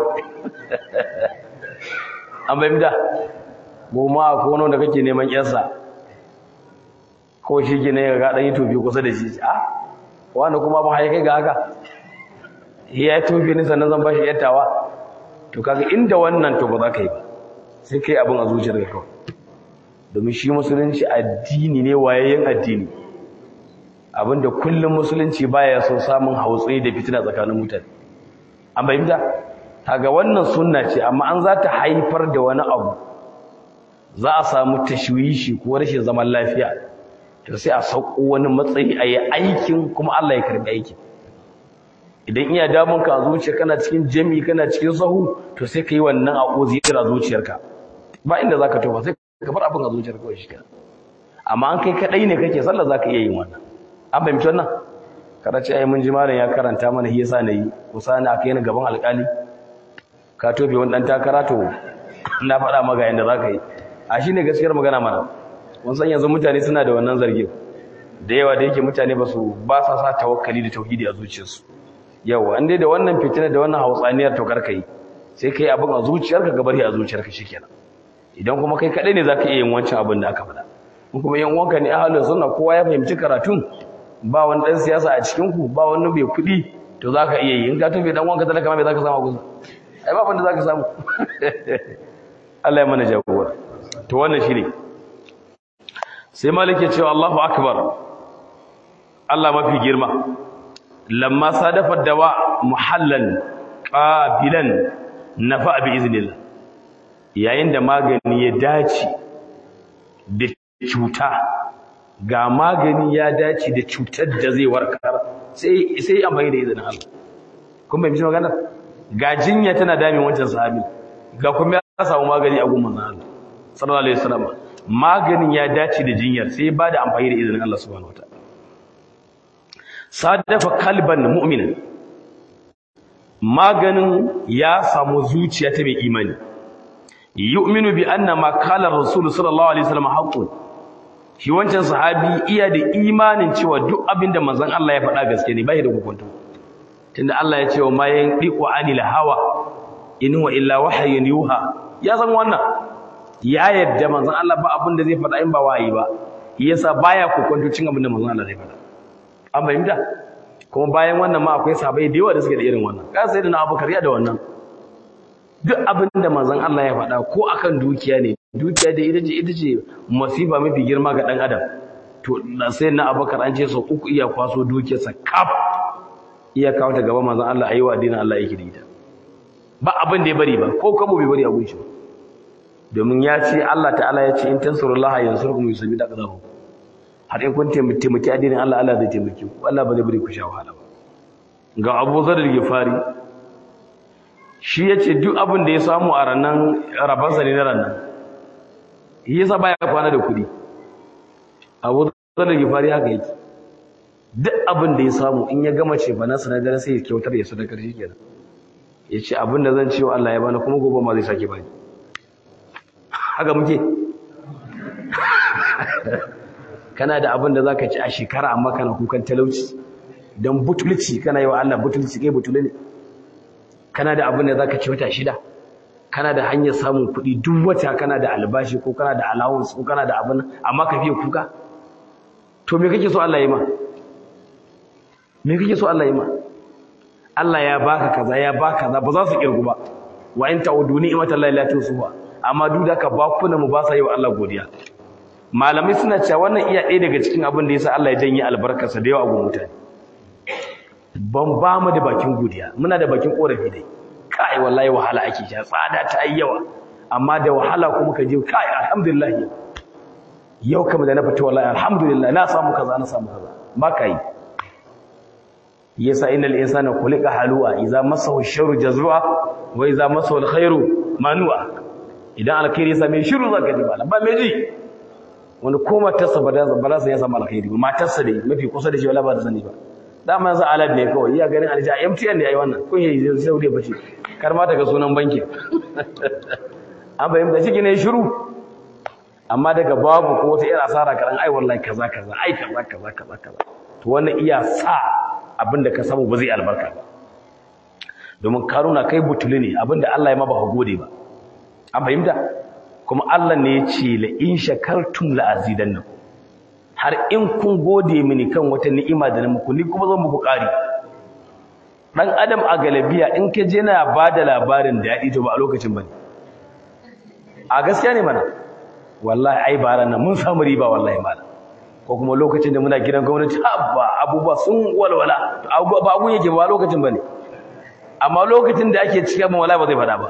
an bai da goma a kono da kake neman yansa ko shi ke ne ga ɗan yi tobi kusa da shi a wanda kuma ban haikai ga haka ya yi tobi ni sannan zan ba shi yattawa to kaga inda wannan to ba za ka yi ba sai kai abin a zuciyar ka kawai domin shi musulunci addini ne wayayyen addini abinda kullum musulunci baya so samun hautsi da fitina tsakanin mutane an bayyana kaga wannan sunna ce amma an za ta haifar da wani abu za a samu tashwishi ko rashin zaman lafiya to sai a sauko wani matsayi a yi aikin kuma Allah ya karbi aikin idan iya damun ka a zuciya kana cikin jami kana cikin sahu to sai ka yi wannan a uzira zuciyarka ba inda zaka tofa sai ka bar abin a zuciyarka kawai shi kenan amma an kai kadai ne kake sallah zaka iya yin wannan an fahimci wannan kada ce ai mun ji malam ya karanta mana shi yasa nayi kusa ne aka yi gaban alƙali ka tofe wani dan takara to na faɗa maka yanda zaka yi a shine gaskiyar magana mana mun san yanzu mutane suna da wannan zargin da yawa da yake mutane ba su ba sa sa tawakkali da tauhidi a zuciyarsu yawa an dai da wannan fitina da wannan hautsaniyar to karka yi sai kai abin a zuciyarka ga bari a zuciyarka shikenan idan kuma kai kadai ne zaka iya yin wancan abin da aka faɗa in kuma yan uwanka ne ahlus sunna kowa ya fahimci karatun ba wani dan siyasa a cikin ku ba wani mai kuɗi to zaka iya yi in ka tafi dan uwanka talaka ma me zaka samu a gusa ai ba abin da zaka samu Allah ya mana jagora to wannan shine sai malik ya ce Allahu akbar Allah mafi girma lamma sadafa dawa muhallan qabilan nafa bi iznillah yayin da magani ya dace da cuta ga magani ya dace da cutar da zai warkar sai sai amfani da izinin Allah kun bai mishi magana ga jinya tana damin wancan sahabi ga kuma ya samu magani a gumman Allah sallallahu alaihi wasallam maganin ya dace da jinyar sai ba da amfani da izinin Allah subhanahu wataala sadafa kalban mu'minin maganin ya samu zuciya ta mai imani yu'minu bi anna ma qala rasul sallallahu alaihi wasallam haqqun shi wancan sahabi iya da imanin cewa duk abinda manzon Allah ya faɗa gaske ne bai da hukunta tunda Allah ya ce wa ma yanqiqu anil hawa in huwa illa wahyun yuha ya san wannan ya yadda manzon Allah ba abin da zai faɗa in ba wahayi ba yasa baya kokonto cin abin da manzon Allah zai faɗa an fahimta kuma bayan wannan ma akwai sahabbai da yawa da suke da irin wannan ka sai da na Abubakar ya da wannan duk abin da manzon Allah ya faɗa ko akan dukiya ne dukiya da ita ce ita ce masifa mafi girma ga dan adam to sai na Abubakar an ce sau uku iya kwaso dukiyarsa kaf iya kawo ta gaba manzon Allah ayi wa addinin Allah yake da ita ba abin da ya bari ba ko kabo bai bari a gunshi ba domin ya ce Allah ta'ala ya ce in tansurullaha yansurkum yusabbit aqdamakum har in kun taimaki addinin Allah Allah zai taimake ku Allah ba zai bari ku sha wahala ba ga Abu Zar al-Ghifari shi yace duk abin da ya samu a ranan rabansa ne na ranan yasa baya kwana da kudi Abu Zar al-Ghifari haka yake duk abin da ya samu in ya gama ce bana sanadar sai ya kyautar ya sadakar shi kenan yace abin da zan ce wa Allah ya bani kuma gobe ma zai sake bani haka muke kana da abin da zaka ci a shekara amma kana kukan talauci dan butulci kana yi wa Allah butulci kai butule ne kana da abin da zaka ci wata shida kana da hanyar samun kuɗi duk wata kana da albashi ko kana da allowance ko kana da abin amma ka fiye kuka to me kake so Allah ya yi ma me kake so Allah ya yi ma Allah ya baka kaza ya baka kaza ba za su kirgu ba wa in ta'udu ni'matallahi la tusuha amma duk da ka bakuna mu ba sa yi wa Allah godiya malamai suna cewa wannan iya ɗaya daga cikin abin da yasa Allah ya janye albarkarsa da yawa ga mutane ban ba mu da bakin godiya muna da bakin korafi dai kai wallahi wahala ake sha tsada ta yi yawa amma da wahala kuma ka je kai alhamdulillah yau kamar da na fita wallahi alhamdulillah na samu kaza na samu kaza ba ka yi yasa innal insana khuliqa halu'a idza massahu ash-sharru jazua wa idza massahu al-khairu manua idan alkhairi ya same shiru zaka ji ba ba me ji wani ko matarsa ba da ba za ya samu alkhairi ba matarsa dai mafi kusa da shi wala ba da sani ba dama yanzu alad ne kawai iya ganin alja MTN ne ai wannan kun yi zai saude bace kar ma ta ga sunan banki an bayyana shi ne shiru amma daga babu ko wata irin asara karan ai wallahi kaza kaza ai kaza kaza kaza kaza to wannan iya sa abinda ka samu ba zai albarka ba domin karuna kai butuli ne abinda Allah ya maba ka gode ba an fahimta kuma Allah ne ya ce la in shakartum la azidannakum har in kun gode mini kan wata ni'ima da na muku ni kuma zan muku ƙari dan adam a galabiya in ka je na bada labarin daɗi to ba a lokacin bane a gaskiya ne mana wallahi ai ba nan mun samu riba wallahi malam ko kuma lokacin da muna gidan gwamnati abba abubuwa sun walwala ba abun yake ba lokacin bane amma lokacin da ake cikin mu wallahi ba zai fada ba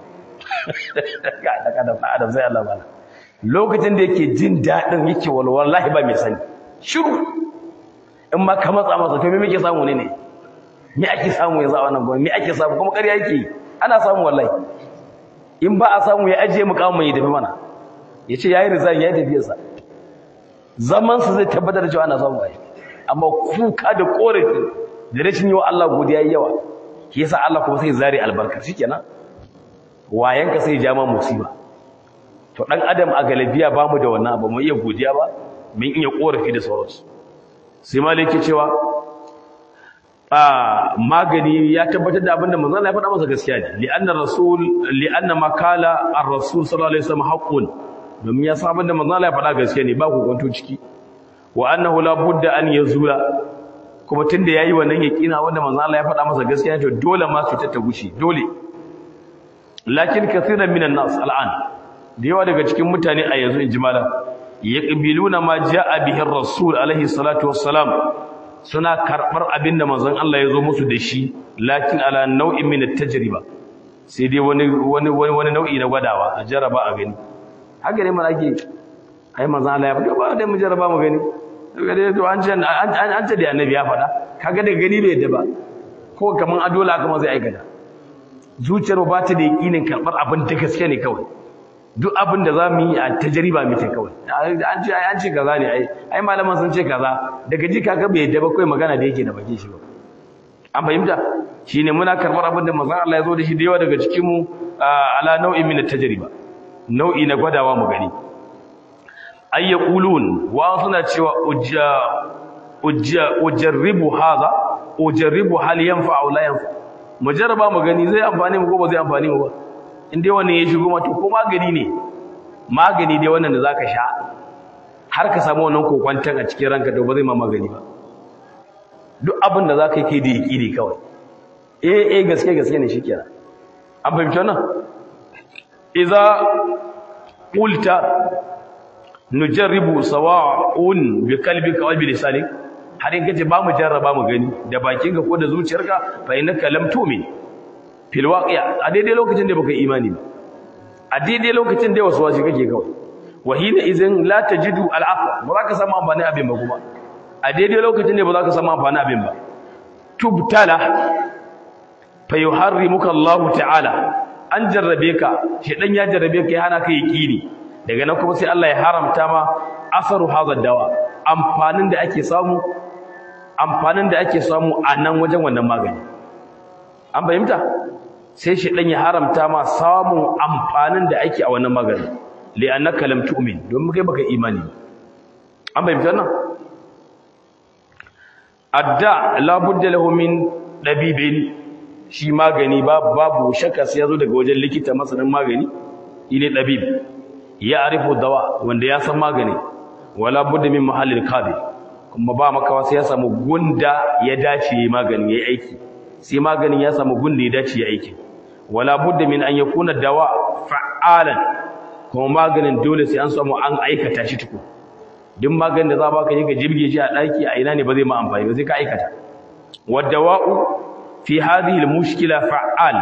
kada kada adam sai Allah bala lokacin da yake jin dadin yake wallahi ba mai sani shiru in ma ka matsa masa to me muke samu ne ne me ake samu yanzu a wannan gwamnati me ake samu kuma ƙarya yake ana samu wallahi in ba a samu ya ajiye mukamin ya tafi mana ya ce ya yi rizan ya yi tafiyarsa zamansa zai tabbatar da cewa ana samu ai amma kuka da korafi da rashin yi wa Allah godiya yi yawa ke yasa Allah kuma sai zare albarkar shikenan wayanka sai jama musiba to dan adam a galabiya bamu da wannan abu mu iya godiya ba mun iya korafi da sauransu sai malaki cewa a magani ya tabbatar da abinda manzon Allah ya faɗa masa gaskiya ne li'anna rasul li'anna makala ar-rasul sallallahu alaihi wasallam haqqun domin ya san abinda manzon Allah ya faɗa gaskiya ne ba kokonto ciki wa annahu la budda an yazula kuma tunda yayi wannan yaqina wanda manzon Allah ya faɗa masa gaskiya to dole ma su ta gushi dole lakin kathiran minan nas al'an da yawa daga cikin mutane a yanzu in jimala yaqbiluna ma jaa bihi ar-rasul alaihi salatu wassalam suna karbar abinda manzon Allah ya zo musu da shi lakin ala nau'in min at-tajriba sai dai wani wani wani nau'i na gwadawa a jaraba a gani haka ne mana ake ai manzon Allah ya faɗa ba dai mu jaraba mu gani kaga dai to an ce an ce da annabi ya faɗa kaga da gani bai yadda ba ko kaman adola kuma zai aikata zuciyar ba ta da yakinin karbar abin da gaske ne kawai duk abin da za mu yi a tajriba muke kawai an ce an ce kaza ne ai ai malaman sun ce kaza daga ji kaga bai yadda ba kai magana da yake da baki shi ba an fahimta shine muna karbar abin da manzon Allah ya zo da shi da yawa daga cikin mu ala nau'in min tajriba nau'i na gwadawa mu gani ay yaqulun wa suna cewa ujja ujja ujarribu hadha ujarribu hal yanfa aw la yanfa mujarraba mu gani zai amfani mu ko ba zai amfani mu ba in dai wannan ya shigo mata ko magani ne magani dai wannan da zaka sha har ka samu wannan kokwantan a cikin ranka to ba zai ma magani ba duk abin da zaka yi kai da yaki kawai eh eh gaske gaske ne shikenan an fahimci wannan idza qulta nujarribu sawa'un bi qalbika wa bi lisanik har in kace ba mu jarraba mu gani da bakinka ko da zuciyarka fa innaka lam tu'min fil waqi'a a daidai lokacin da baka imani ba a daidai lokacin da wasu wasu kake kawai wa hina idan la tajidu al ba za ka samu amfani abin ba kuma a daidai lokacin da ba za ka samu amfani abin ba tubtala fa yuharrimuka Allah ta'ala an jarrabe ka shedan ya jarrabe ka ya hana ka yaqini daga nan kuma sai Allah ya haramta ma asaru hadha dawa amfanin da ake samu amfanin da ake samu a nan wajen wannan magani an fahimta sai shi dan ya haramta ma samun amfanin da ake a wannan magani li annaka lam tu'min don kai baka imani an fahimta nan adda la budda lahu min dabibin shi magani babu shakka sai yazo daga wajen likita masanin magani ile dabib ya arifu dawa wanda ya san magani wala budda min mahallil qabi kuma ba makawa sai ya samu gunda ya dace magani yayi aiki sai maganin ya samu gunda ya dace yayi aiki wala budda min an yakuna dawa fa'alan kuma maganin dole sai an samu an aikata shi tuku duk maganin da za baka yi ka jibge shi a daki a ina ne ba zai ma amfani ba sai ka aikata wadawa'u fi hadhihi almushkila fa'al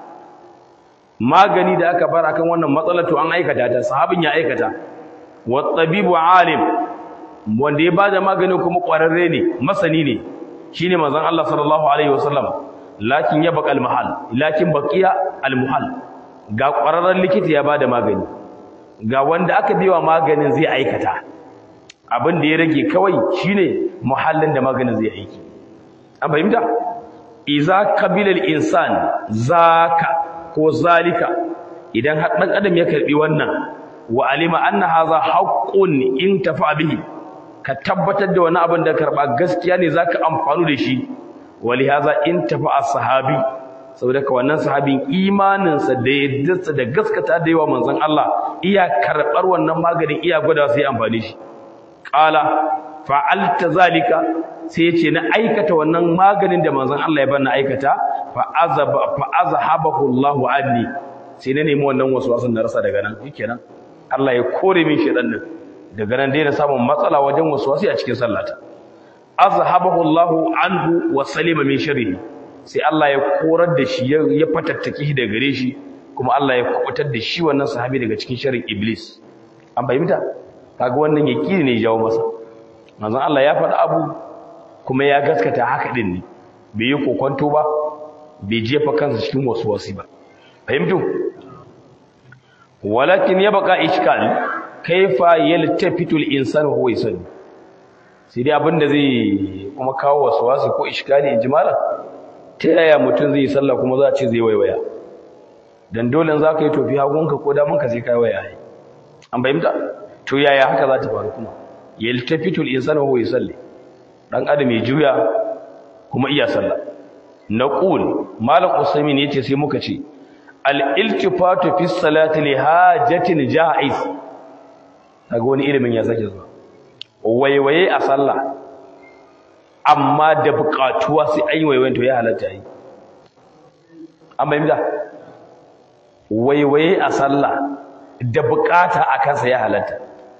magani da aka bar akan wannan matsalar to an aikata ta sahabin ya aikata wat-tabibu alim wanda ya bada magani kuma kwararre ne masani ne shine manzon Allah sallallahu alaihi wasallam lakin ya baqal mahal lakin baqiya al-muhal ga kwararren likita ya bada magani ga wanda aka biwa maganin zai aikata abin da ya rage kawai shine muhallin da maganin zai aiki an fahimta iza qabila al-insan zaka ko zalika idan har dan adam ya karbi wannan wa alima anna hadha haqqun in tafa bihi ka tabbatar da wani abin da karba gaskiya ne zaka amfanu da shi wali hadha in tafa as-sahabi saboda ka wannan sahabin imanin sa da yaddarsa da gaskata da yawa manzon Allah iya karbar wannan maganin iya gwada sai amfani shi qala fa'alta zalika sai yace na aikata wannan maganin da manzon Allah ya bani aikata fa azaba fa azhabahu Allah anni sai na nemi wannan waswasin da rasa daga nan shikenan Allah ya kore min shedan nan daga nan dai na samu matsala wajen waswasi a cikin sallata azhabahu Allah anhu wa salima min sharrihi sai Allah ya korar da shi ya fatattake shi daga gare shi kuma Allah ya kubutar da shi wannan sahabi daga cikin sharrin iblis an fahimta kaga wannan yakini ne jawo masa manzon Allah ya faɗa abu kuma ya gaskata haka din ne bai yi kokonto ba bai jefa kansa cikin waswasi ba fahimtu walakin ya baka ishkal kaifa yaltafitu al-insanu huwa yusalli sai dai abinda zai kuma kawo waswasi ko ishkali in jimala ta yaya mutum zai sallah kuma za a ce zai waiwaya dan dole za ka yi tofi hagunka ko damanka sai kai waya an bayyana to yaya haka za ta faru kuma yaltafitu al-insanu huwa yusalli dan adam ya juya kuma iya sallah naqul malam usaymin yace sai muka ce al-iltifatu fi salati li hajatin ja'iz kaga wani ilimin ya sake zuwa waiwaye a sallah amma da buƙatuwa sai an yi waiwayen to ya halatta yi an bayyana waiwaye a sallah da buƙata a kansa ya halatta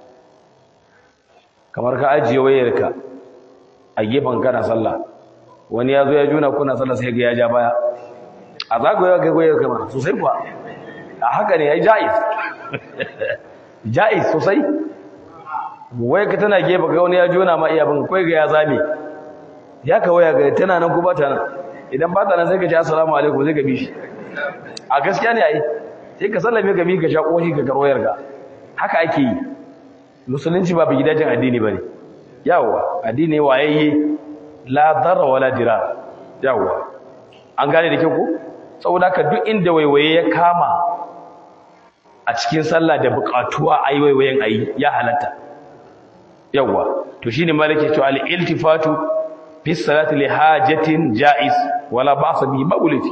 kamar ka ajiye wayarka a gefen kana sallah wani ya zo ya juna kuna sallah sai ga ya ja baya a zagaya ga wayar kama sosai kuwa a haka ne ya ja'iz ja'iz sosai wai ka tana gefe ga wani ya juna ma iya bin kai ga ya zame ya ka waya ga tana nan ko ba ta nan idan ba ta nan sai ka ce assalamu alaikum sai ka bi shi a gaskiya ne ai sai ka sallame ka mi ka sha koshi ka karwayar ka haka ake yi musulunci ba bi gidajen addini bane yawa addini wayayye la darra wala dirar yawa an gane da kyau ko saboda ka duk inda waiwaye ya kama a cikin sallah da buƙatuwa ayi waiwayen ayi ya halatta yawa to shine malaki to al iltifatu fi salati li hajatin jaiz wala ba'sa bi mawlidi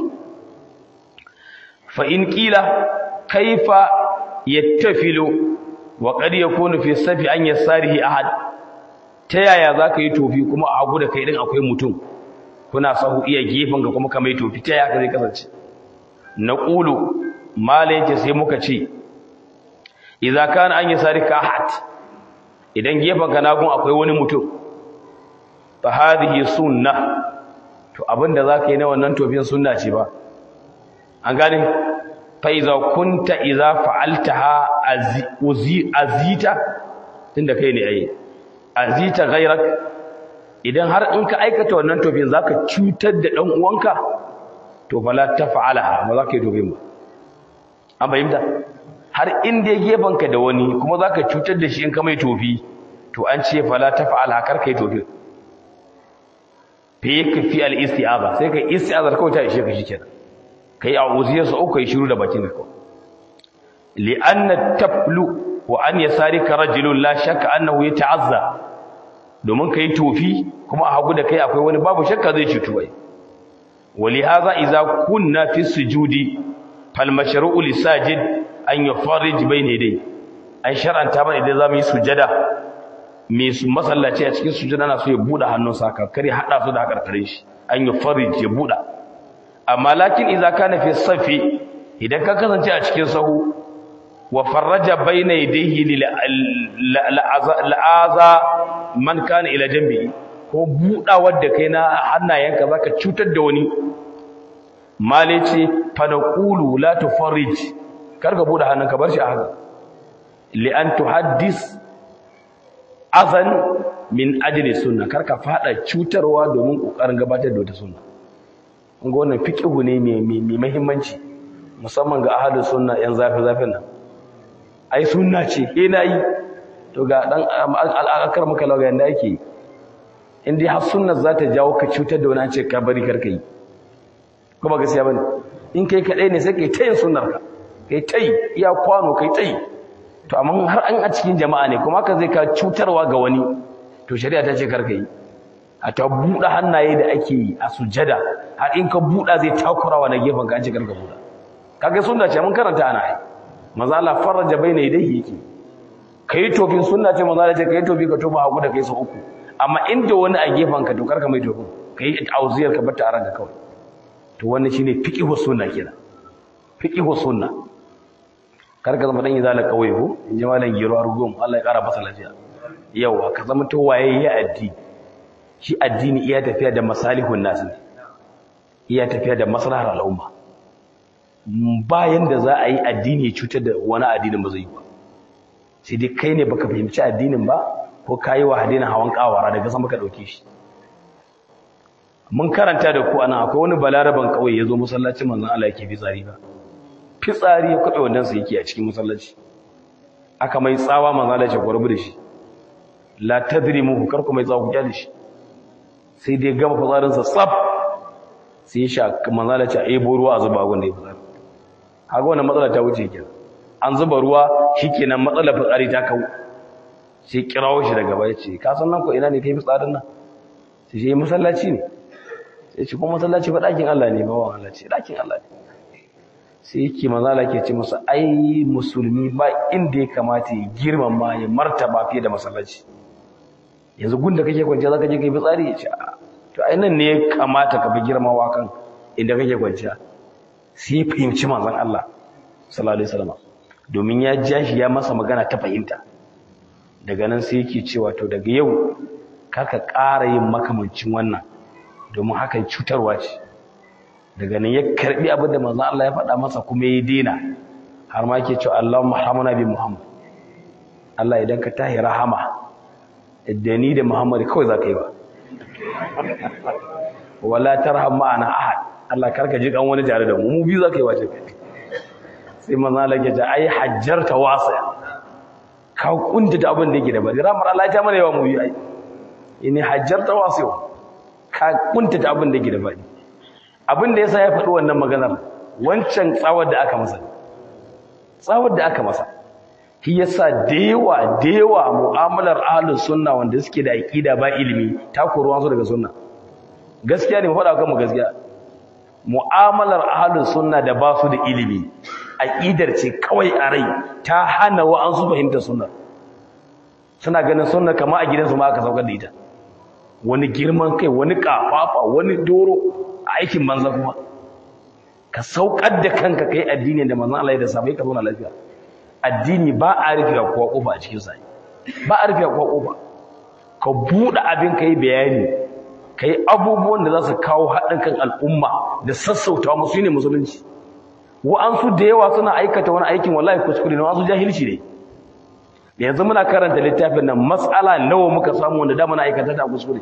fa in qila kaifa yattafilu wa qad yakunu fi safi an yasarihi ahad ta yaya zaka yi tofi kuma a hagu da kai din akwai mutum kuna sahu iya gefen ga kuma kamar tofi ta yaya zai kasance naqulu mala yace sai muka ce idza kana an yasarika ahad idan gefen ka nagun akwai wani mutum fa hadhihi sunnah to abinda zaka yi na wannan tofin sunna ce ba an gane fa idza kunta idza fa'altaha azita tunda kai ne ai azita ghairak idan har in ka aikata wannan tofin zaka cutar da dan uwanka to fala taf'alaha ba zaka yi tofin ba an bayyana har in dai gefanka da wani kuma zaka cutar da shi in ka mai tofi to an ce fala taf'alaha kar kai tofin fi yakfi al-isti'aza sai kai isti'azar kawai ta ishe ka shikenan kai a'udhiyar sa uku yi shiru da bakin ka li anna taflu wa an yasarika rajulun la shakka annahu yata'azza domin kai tofi kuma a hagu da kai akwai wani babu shakka zai cutu wai wali hadha idza kunna fi sujudi fal mashru'u lisajid an yufarrij bayna yadayhi an shar'anta ba idan zamu yi sujada me masallaci a cikin sujada na so ya buɗe hannunsa ka kare hada su da karkarin shi an yufarrij ya buɗe amma lakin idza kana fi safi idan ka kasance a cikin sahu wa farraja bayna yadayhi la'aza man kana ila jambi ko budawar da kai na hannayenka zaka cutar da wani male ce fa naqulu la tufarrij karka bude hannunka bar shi a haka li an tuhaddis azan min ajli sunna karka fada cutarwa domin kokarin gabatar da wata sunna kun ga wannan fiqhu ne mai mai muhimmanci musamman ga ahlus sunna yan zafi zafin nan ai sunna ce eh nayi to ga dan al'akar maka lawa yanda yake in dai har sunnar za ta jawo ka cutar da wani ce ka bari karka yi ko ba gaskiya bane in kai kadai ne sai kai tayin sunnar ka kai tayi iya kwano kai tayi to amma har an a cikin jama'a ne kuma haka zai ka cutarwa ga wani to shari'a ta ce karka yi a ta buɗe hannaye da ake yi a sujada har in ka buɗa zai takurawa na gefen ka an ce karka buɗa kaga sunna ce mun karanta ana yi maza Allah faraja baina yadayhi yake kai tofin sunna ce maza Allah ce kai tofi ka tofa hagu da kai su uku amma inda wani a gefen ka to karka mai tofin kai auziyar ka bata aran ka kawai to wannan shine fiqhu sunna kenan fiqhu sunna karka zama dan izala kawai ko in ji malam giro arugum Allah ya kara masa lafiya yawa ka zama to waye ya addini shi addini iya tafiya da masalihun nas ne iya tafiya da maslahar al'umma bayan da za a yi addini ya cutar da wani addinin ba zai yi ba sai dai kai ne baka fahimci addinin ba ko ka yi wa addinin hawan kawara daga sama ka ɗauke shi mun karanta da ku anan akwai wani balaraban kawai ya zo masallacin manzon Allah yake fitsari ba fitsari ya kwaɓe wannan sa yake a cikin masallaci aka mai tsawa manzon Allah ya gwarbu da shi la tadrimu kar ku mai tsawa ku kyale shi sai dai gama fitsarinsa tsaf sai ya sha manzon Allah ya ce ai ruwa a zuba gun da ya fitsari haka wannan matsala ta wuce kenan an zuba ruwa shikenan matsalar fitsari ta kawo sai kirawo shi daga baya ce ka san nan ko ina ne kai fitsarin nan sai shi masallaci ne sai ce kuma masallaci ba ɗakin Allah ne ba wa Allah ce ɗakin Allah ne sai yake manzo Allah ke ce masa ai musulmi ba inda ya kamata ya girmama ya martaba fiye da masallaci yanzu gunda kake kwanciya zaka je kai fitsari ya ce a to ai nan ne ya kamata ka bi girmawa kan inda kake kwanciya sai ya fahimci manzon Allah sallallahu alaihi wasallam domin ya ja shi ya masa magana ta fahimta daga nan sai yake cewa to daga yau kaka ƙara yin makamancin wannan domin hakan cutarwa ce daga nan ya karbi abin da manzon Allah ya faɗa masa kuma ya dena har ma yake cewa Allahumma hamana bi Muhammad Allah idan ka tahi rahama da ni da Muhammad kawai zaka yi ba wala tarham ma'ana ahad Allah karka ji kan wani tare da mu mu biyu zaka yi wace sai manzon Allah ya ce ai hajjarta wasa ka kunta da abin da yake da bari ramar Allah ta mana yawa mu yi ai ini hajjarta wasa ka kunta da abin da yake da bari abin da yasa ya faɗi wannan maganar wancan tsawar da aka masa tsawar da aka masa shi yasa da yawa da yawa mu'amalar ahlus sunna wanda suke da aqida ba ilimi ta koruwa su daga sunna gaskiya ne mu faɗa kan mu gaskiya mu'amalar ahlus sunna da ba su da ilimi aqidar ce kawai a rai ta hana wa an su fahimta sunna suna ganin sunna kamar a gidansu ma aka saukar da ita wani girman kai wani kafafa wani doro aikin banza kuma ka saukar da kanka kai addini da manzon Allah ya da sabai ka zauna lafiya addini ba a rufe kowa kofa a cikin sa ba a rufe kowa kofa ka bude abin kai bayani kai abubuwan da za su kawo haɗin kan al'umma da sassauta musu ne musulunci wa'ansu da yawa suna aikata wani aikin wallahi kuskure ne wa'ansu jahilci ne yanzu muna karanta littafin nan mas'ala nawa muka samu wanda da muna aikata ta kuskure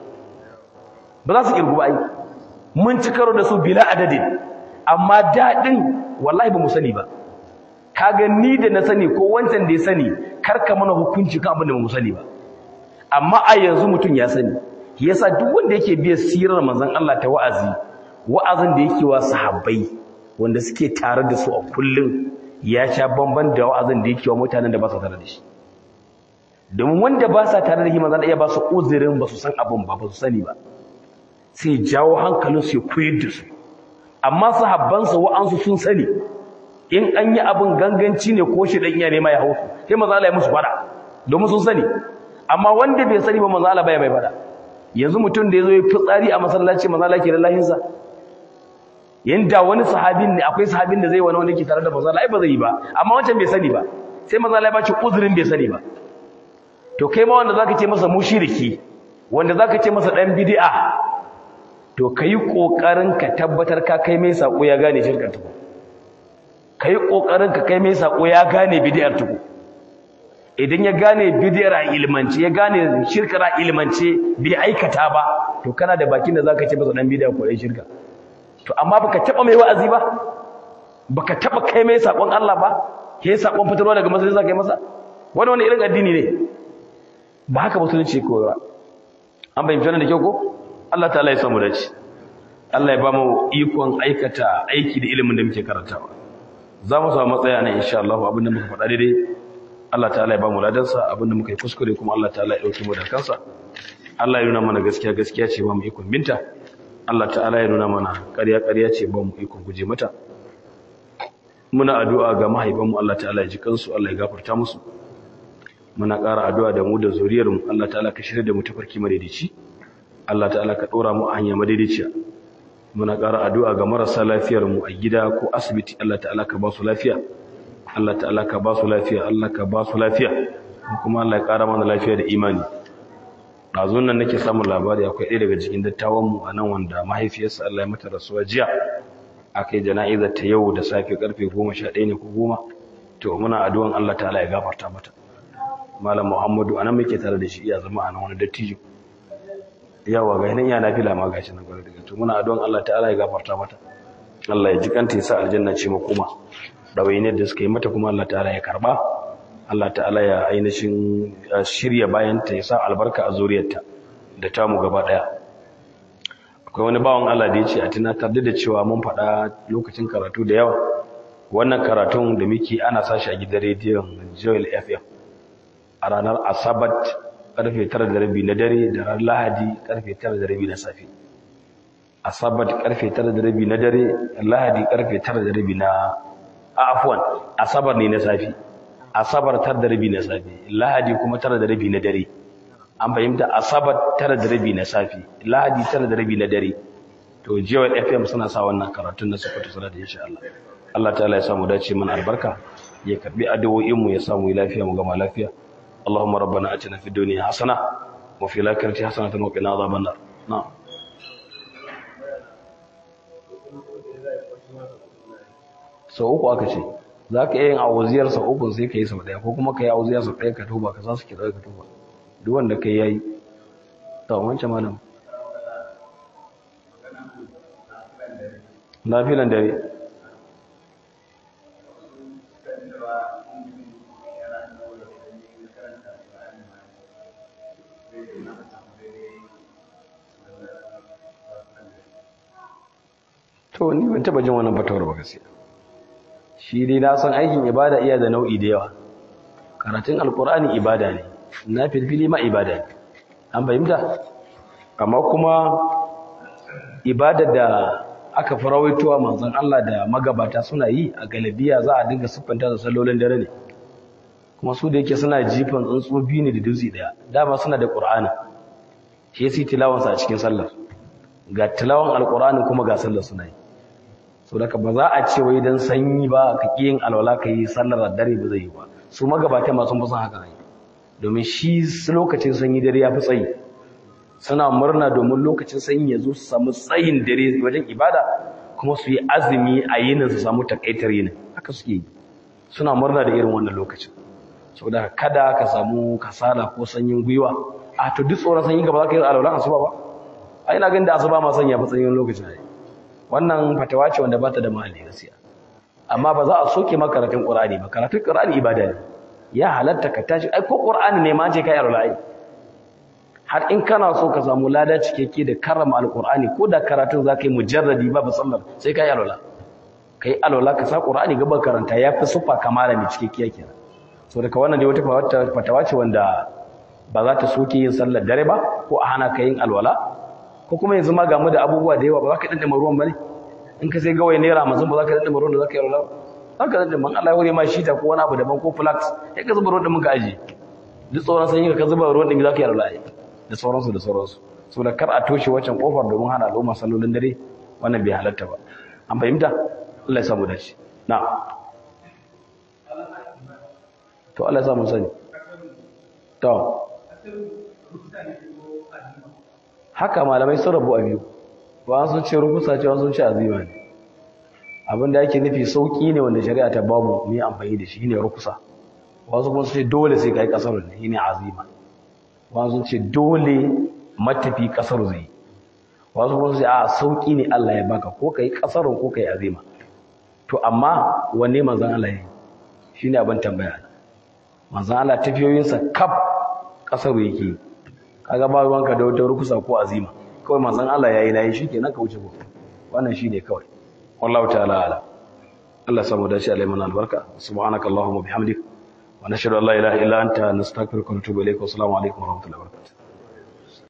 ba za su kirgu ba aiki mun ci karo da su bila adadin amma daɗin wallahi ba mu sani ba kaga ni da na sani ko wancan da ya sani karka mana hukunci kan abin da mu sani ba amma a yanzu mutum ya sani yasa duk wanda yake biya sirar manzon Allah ta wa'azi wa'azin da yake wa sahabbai wanda suke tare da su a kullum ya sha bamban da wa'azin da yake wa mutanen da ba su tare da shi domin wanda ba sa tare da shi manzon Allah ba su uzurin ba su san abin ba ba su sani ba sai jawo hankalinsu ya koyar da su amma sahabbansa wa'ansu sun sani in an yi abin ganganci ne ko shi dan iya nema ya hau sai manzo Allah ya musu fada domin sun sani amma wanda bai sani ba manzo Allah bai mai fada yanzu mutum da yazo ya fitsari a masallaci manzo Allah ke da lahinsa yanda wani sahabin ne akwai sahabin da zai wani wanda ke tare da manzo Allah ai ba zai yi ba amma wancan bai sani ba sai manzo Allah ya baci uzurin bai sani ba to kai ma wanda zaka ce masa mushriki wanda zaka ce masa dan bid'a to kai kokarin ka tabbatar ka kai mai sako ya gane shirkar tuku kai kokarin ka kai mai sako ya gane bid'ar tuku idan ya gane bid'ar a ilmance ya gane shirkar a ilmance bai aikata ba to kana da bakin da zaka ce masa dan bid'a ko dai shirka to amma baka taba mai wa'azi ba baka taba kai mai sakon Allah ba kai sakon fitarwa daga masallaci zaka yi masa wani wani irin addini ne ba haka musulunci ko ba an bayyana wannan da kyau ko Allah ta'ala ya samu dace Allah ya ba mu ikon aikata aiki da ilimin da muke karantawa za mu samu matsaya nan insha Allah abinda muka faɗa daidai Allah ta'ala ya ba mu ladansa abinda muka yi kuskure kuma Allah ta'ala ya dauke mu da kansa Allah ya nuna mana gaskiya gaskiya ce ba mu ikon binta Allah ta'ala ya nuna mana ƙarya ƙarya ce ba mu ikon guje mata muna addu'a ga mahaifanmu Allah ta'ala ya ji kansu Allah ya gafarta musu muna ƙara addu'a da mu da zuriyarmu Allah ta'ala ka shirya da mu tafarki madaidaici Allah ta'ala ka ɗora mu a hanya madaidaiciya muna ƙara addu'a ga marasa lafiyar mu a gida ko asibiti Allah ta'ala ka ba su lafiya Allah ta'ala ka ba su lafiya Allah ka ba su lafiya kuma Allah ya ƙara mana lafiya da imani ɗazun nan nake samun labari akwai ɗaya daga cikin dattawan mu a nan wanda mahaifiyarsa Allah ya mata rasuwa jiya aka yi jana'izar ta yau da safe karfe goma sha ɗaya ne ko goma to muna addu'an Allah ta'ala ya gafarta mata malam Muhammadu anan muke tare da shi iya zama a nan wani dattijo yawa ga hinan yana fila ma gashi nan gwada daga to muna addu'an Allah ta'ala ya gafarta mata Allah ya ji kanta ya sa aljanna ce makoma dawainiyar da suka yi mata kuma Allah ta'ala ya karba Allah ta'ala ya ainihin shirya bayan ta ya sa albarka a zuriyarta da tamu gaba daya akwai wani bawan Allah da ya ce a tunatar da cewa mun faɗa lokacin karatu da yawa wannan karatun da muke ana sashi a gidan rediyon Joel FM a ranar Asabat karfe tara da rabi na dare da ran lahadi karfe tara da rabi na safe asabar karfe 9 da rabi na dare lahadi karfe 9 da rabi na afwan asabar ne na safi asabar 9 da rabi na safi lahadi kuma 9 da rabi na dare an fahimta asabar 9 da rabi na safi lahadi 9 da rabi na dare to jiya FM suna sa wannan karatun na sufatu salatu insha Allah Allah ta'ala ya samu dace mana albarka ya karbi addu'o'in mu ya samu lafiya mu gama lafiya Allahumma rabbana atina fid dunya hasana wa fil akhirati hasanatan wa qina adhaban nar na'am sau uku aka ce za ka iya yin awuziyar sau uku sai ka yi sau ɗaya ko kuma ka yi awuziyar sau ɗaya ka tuba ka sa su ki ɗaya ka tuba duk wanda ka yi ya yi ta wancan malam na filan dare to ni ban taba jin wannan fatawar ba gaskiya shi dai na san aikin ibada iya da nau'i da yawa karatun alkur'ani ibada ne na filfili ma ibada ne an fahimta amma kuma ibada da aka farawaitowa manzon Allah da magabata suna yi a galabiya za a dinga siffanta da sallolin dare ne kuma su da yake suna jifan tsuntsu biyu ne da dutse daya dama suna da qur'ani shi yasa tilawansa a cikin sallar ga tilawan alkur'ani kuma ga sallar suna yi so daga ba za a ce wai dan sanyi ba ka yin alwala ka yi sallar dare ba zai yi ba su magabata ma sun fi son haka ne domin shi lokacin sanyi dare ya fi tsayi suna murna domin lokacin sanyi ya zo su samu tsayin dare wajen ibada kuma su yi azumi a yinin su samu takaitar yinin haka suke yi suna murna da irin wannan lokacin saboda kada ka samu kasala ko sanyin gwiwa a to duk tsoron sanyi ka ba za ka yi alwala asuba ba a ina ganin da asuba ma sanya fi sanyin lokacin ne wannan fatawa ce wanda ba ta da mahalli gaskiya amma ba za a soke maka karatun qur'ani ba karatun qur'ani ibada ne ya halatta ka tashi ai ko qur'ani ne ma ce kai alwala har in kana so ka samu lada cikakke da karrama alqur'ani ko da karatun zaka yi mujarradi ba ba sallar sai kai alwala kai alwala ka sa qur'ani gaba karanta yafi sufa kamala mai cikakkiya kenan so daga wannan dai wata fatawa ce wanda ba za ta soke yin sallar dare ba ko a hana ka yin alwala ko kuma yanzu ma gamu da abubuwa da yawa ba za ka dandama ruwan ba ne in ka sai gawai naira hamsin ba za ka dandama ruwan da za ka yi alwala za ka dandama Allah ya wuri ma shita ko wani abu daban ko flax sai ka zuba ruwan da muka aji duk tsoron sanyi ka zuba ruwan da za ka yi alwala da sauransu da sauransu saboda kar a toshe wancan kofar domin hana al'umma sallolin dare wannan bai halatta ba an fahimta Allah ya samu dace na to Allah ya samu sani to haka malamai sun rabu a biyu ba sun ce rukusa ce sun ce azima ne abinda yake nufi sauki ne wanda shari'a ta babu ni amfani da shi ne rukusa wasu kuma sun ce dole sai kai kasar ne shine azima wasu sun ce dole matafi kasar zai wasu kuma sun ce a sauki ne Allah ya baka ko kai kasar ko kai azima to amma wanne manzon Allah yayi shine abin tambaya manzon Allah tafiyoyinsa kaf kasar yake kaga ba ruwanka da wata rukusa ko azima kawai manzon Allah yayi nayi shikenan ka wuce ko wannan shine kawai wallahu ta'ala ala Allah samu dace alai mana albarka subhanaka allahumma bihamdik wa nashhadu an la ilaha illa anta nastaghfiruka wa natubu ilayk wa assalamu alaikum wa rahmatullahi wa barakatuh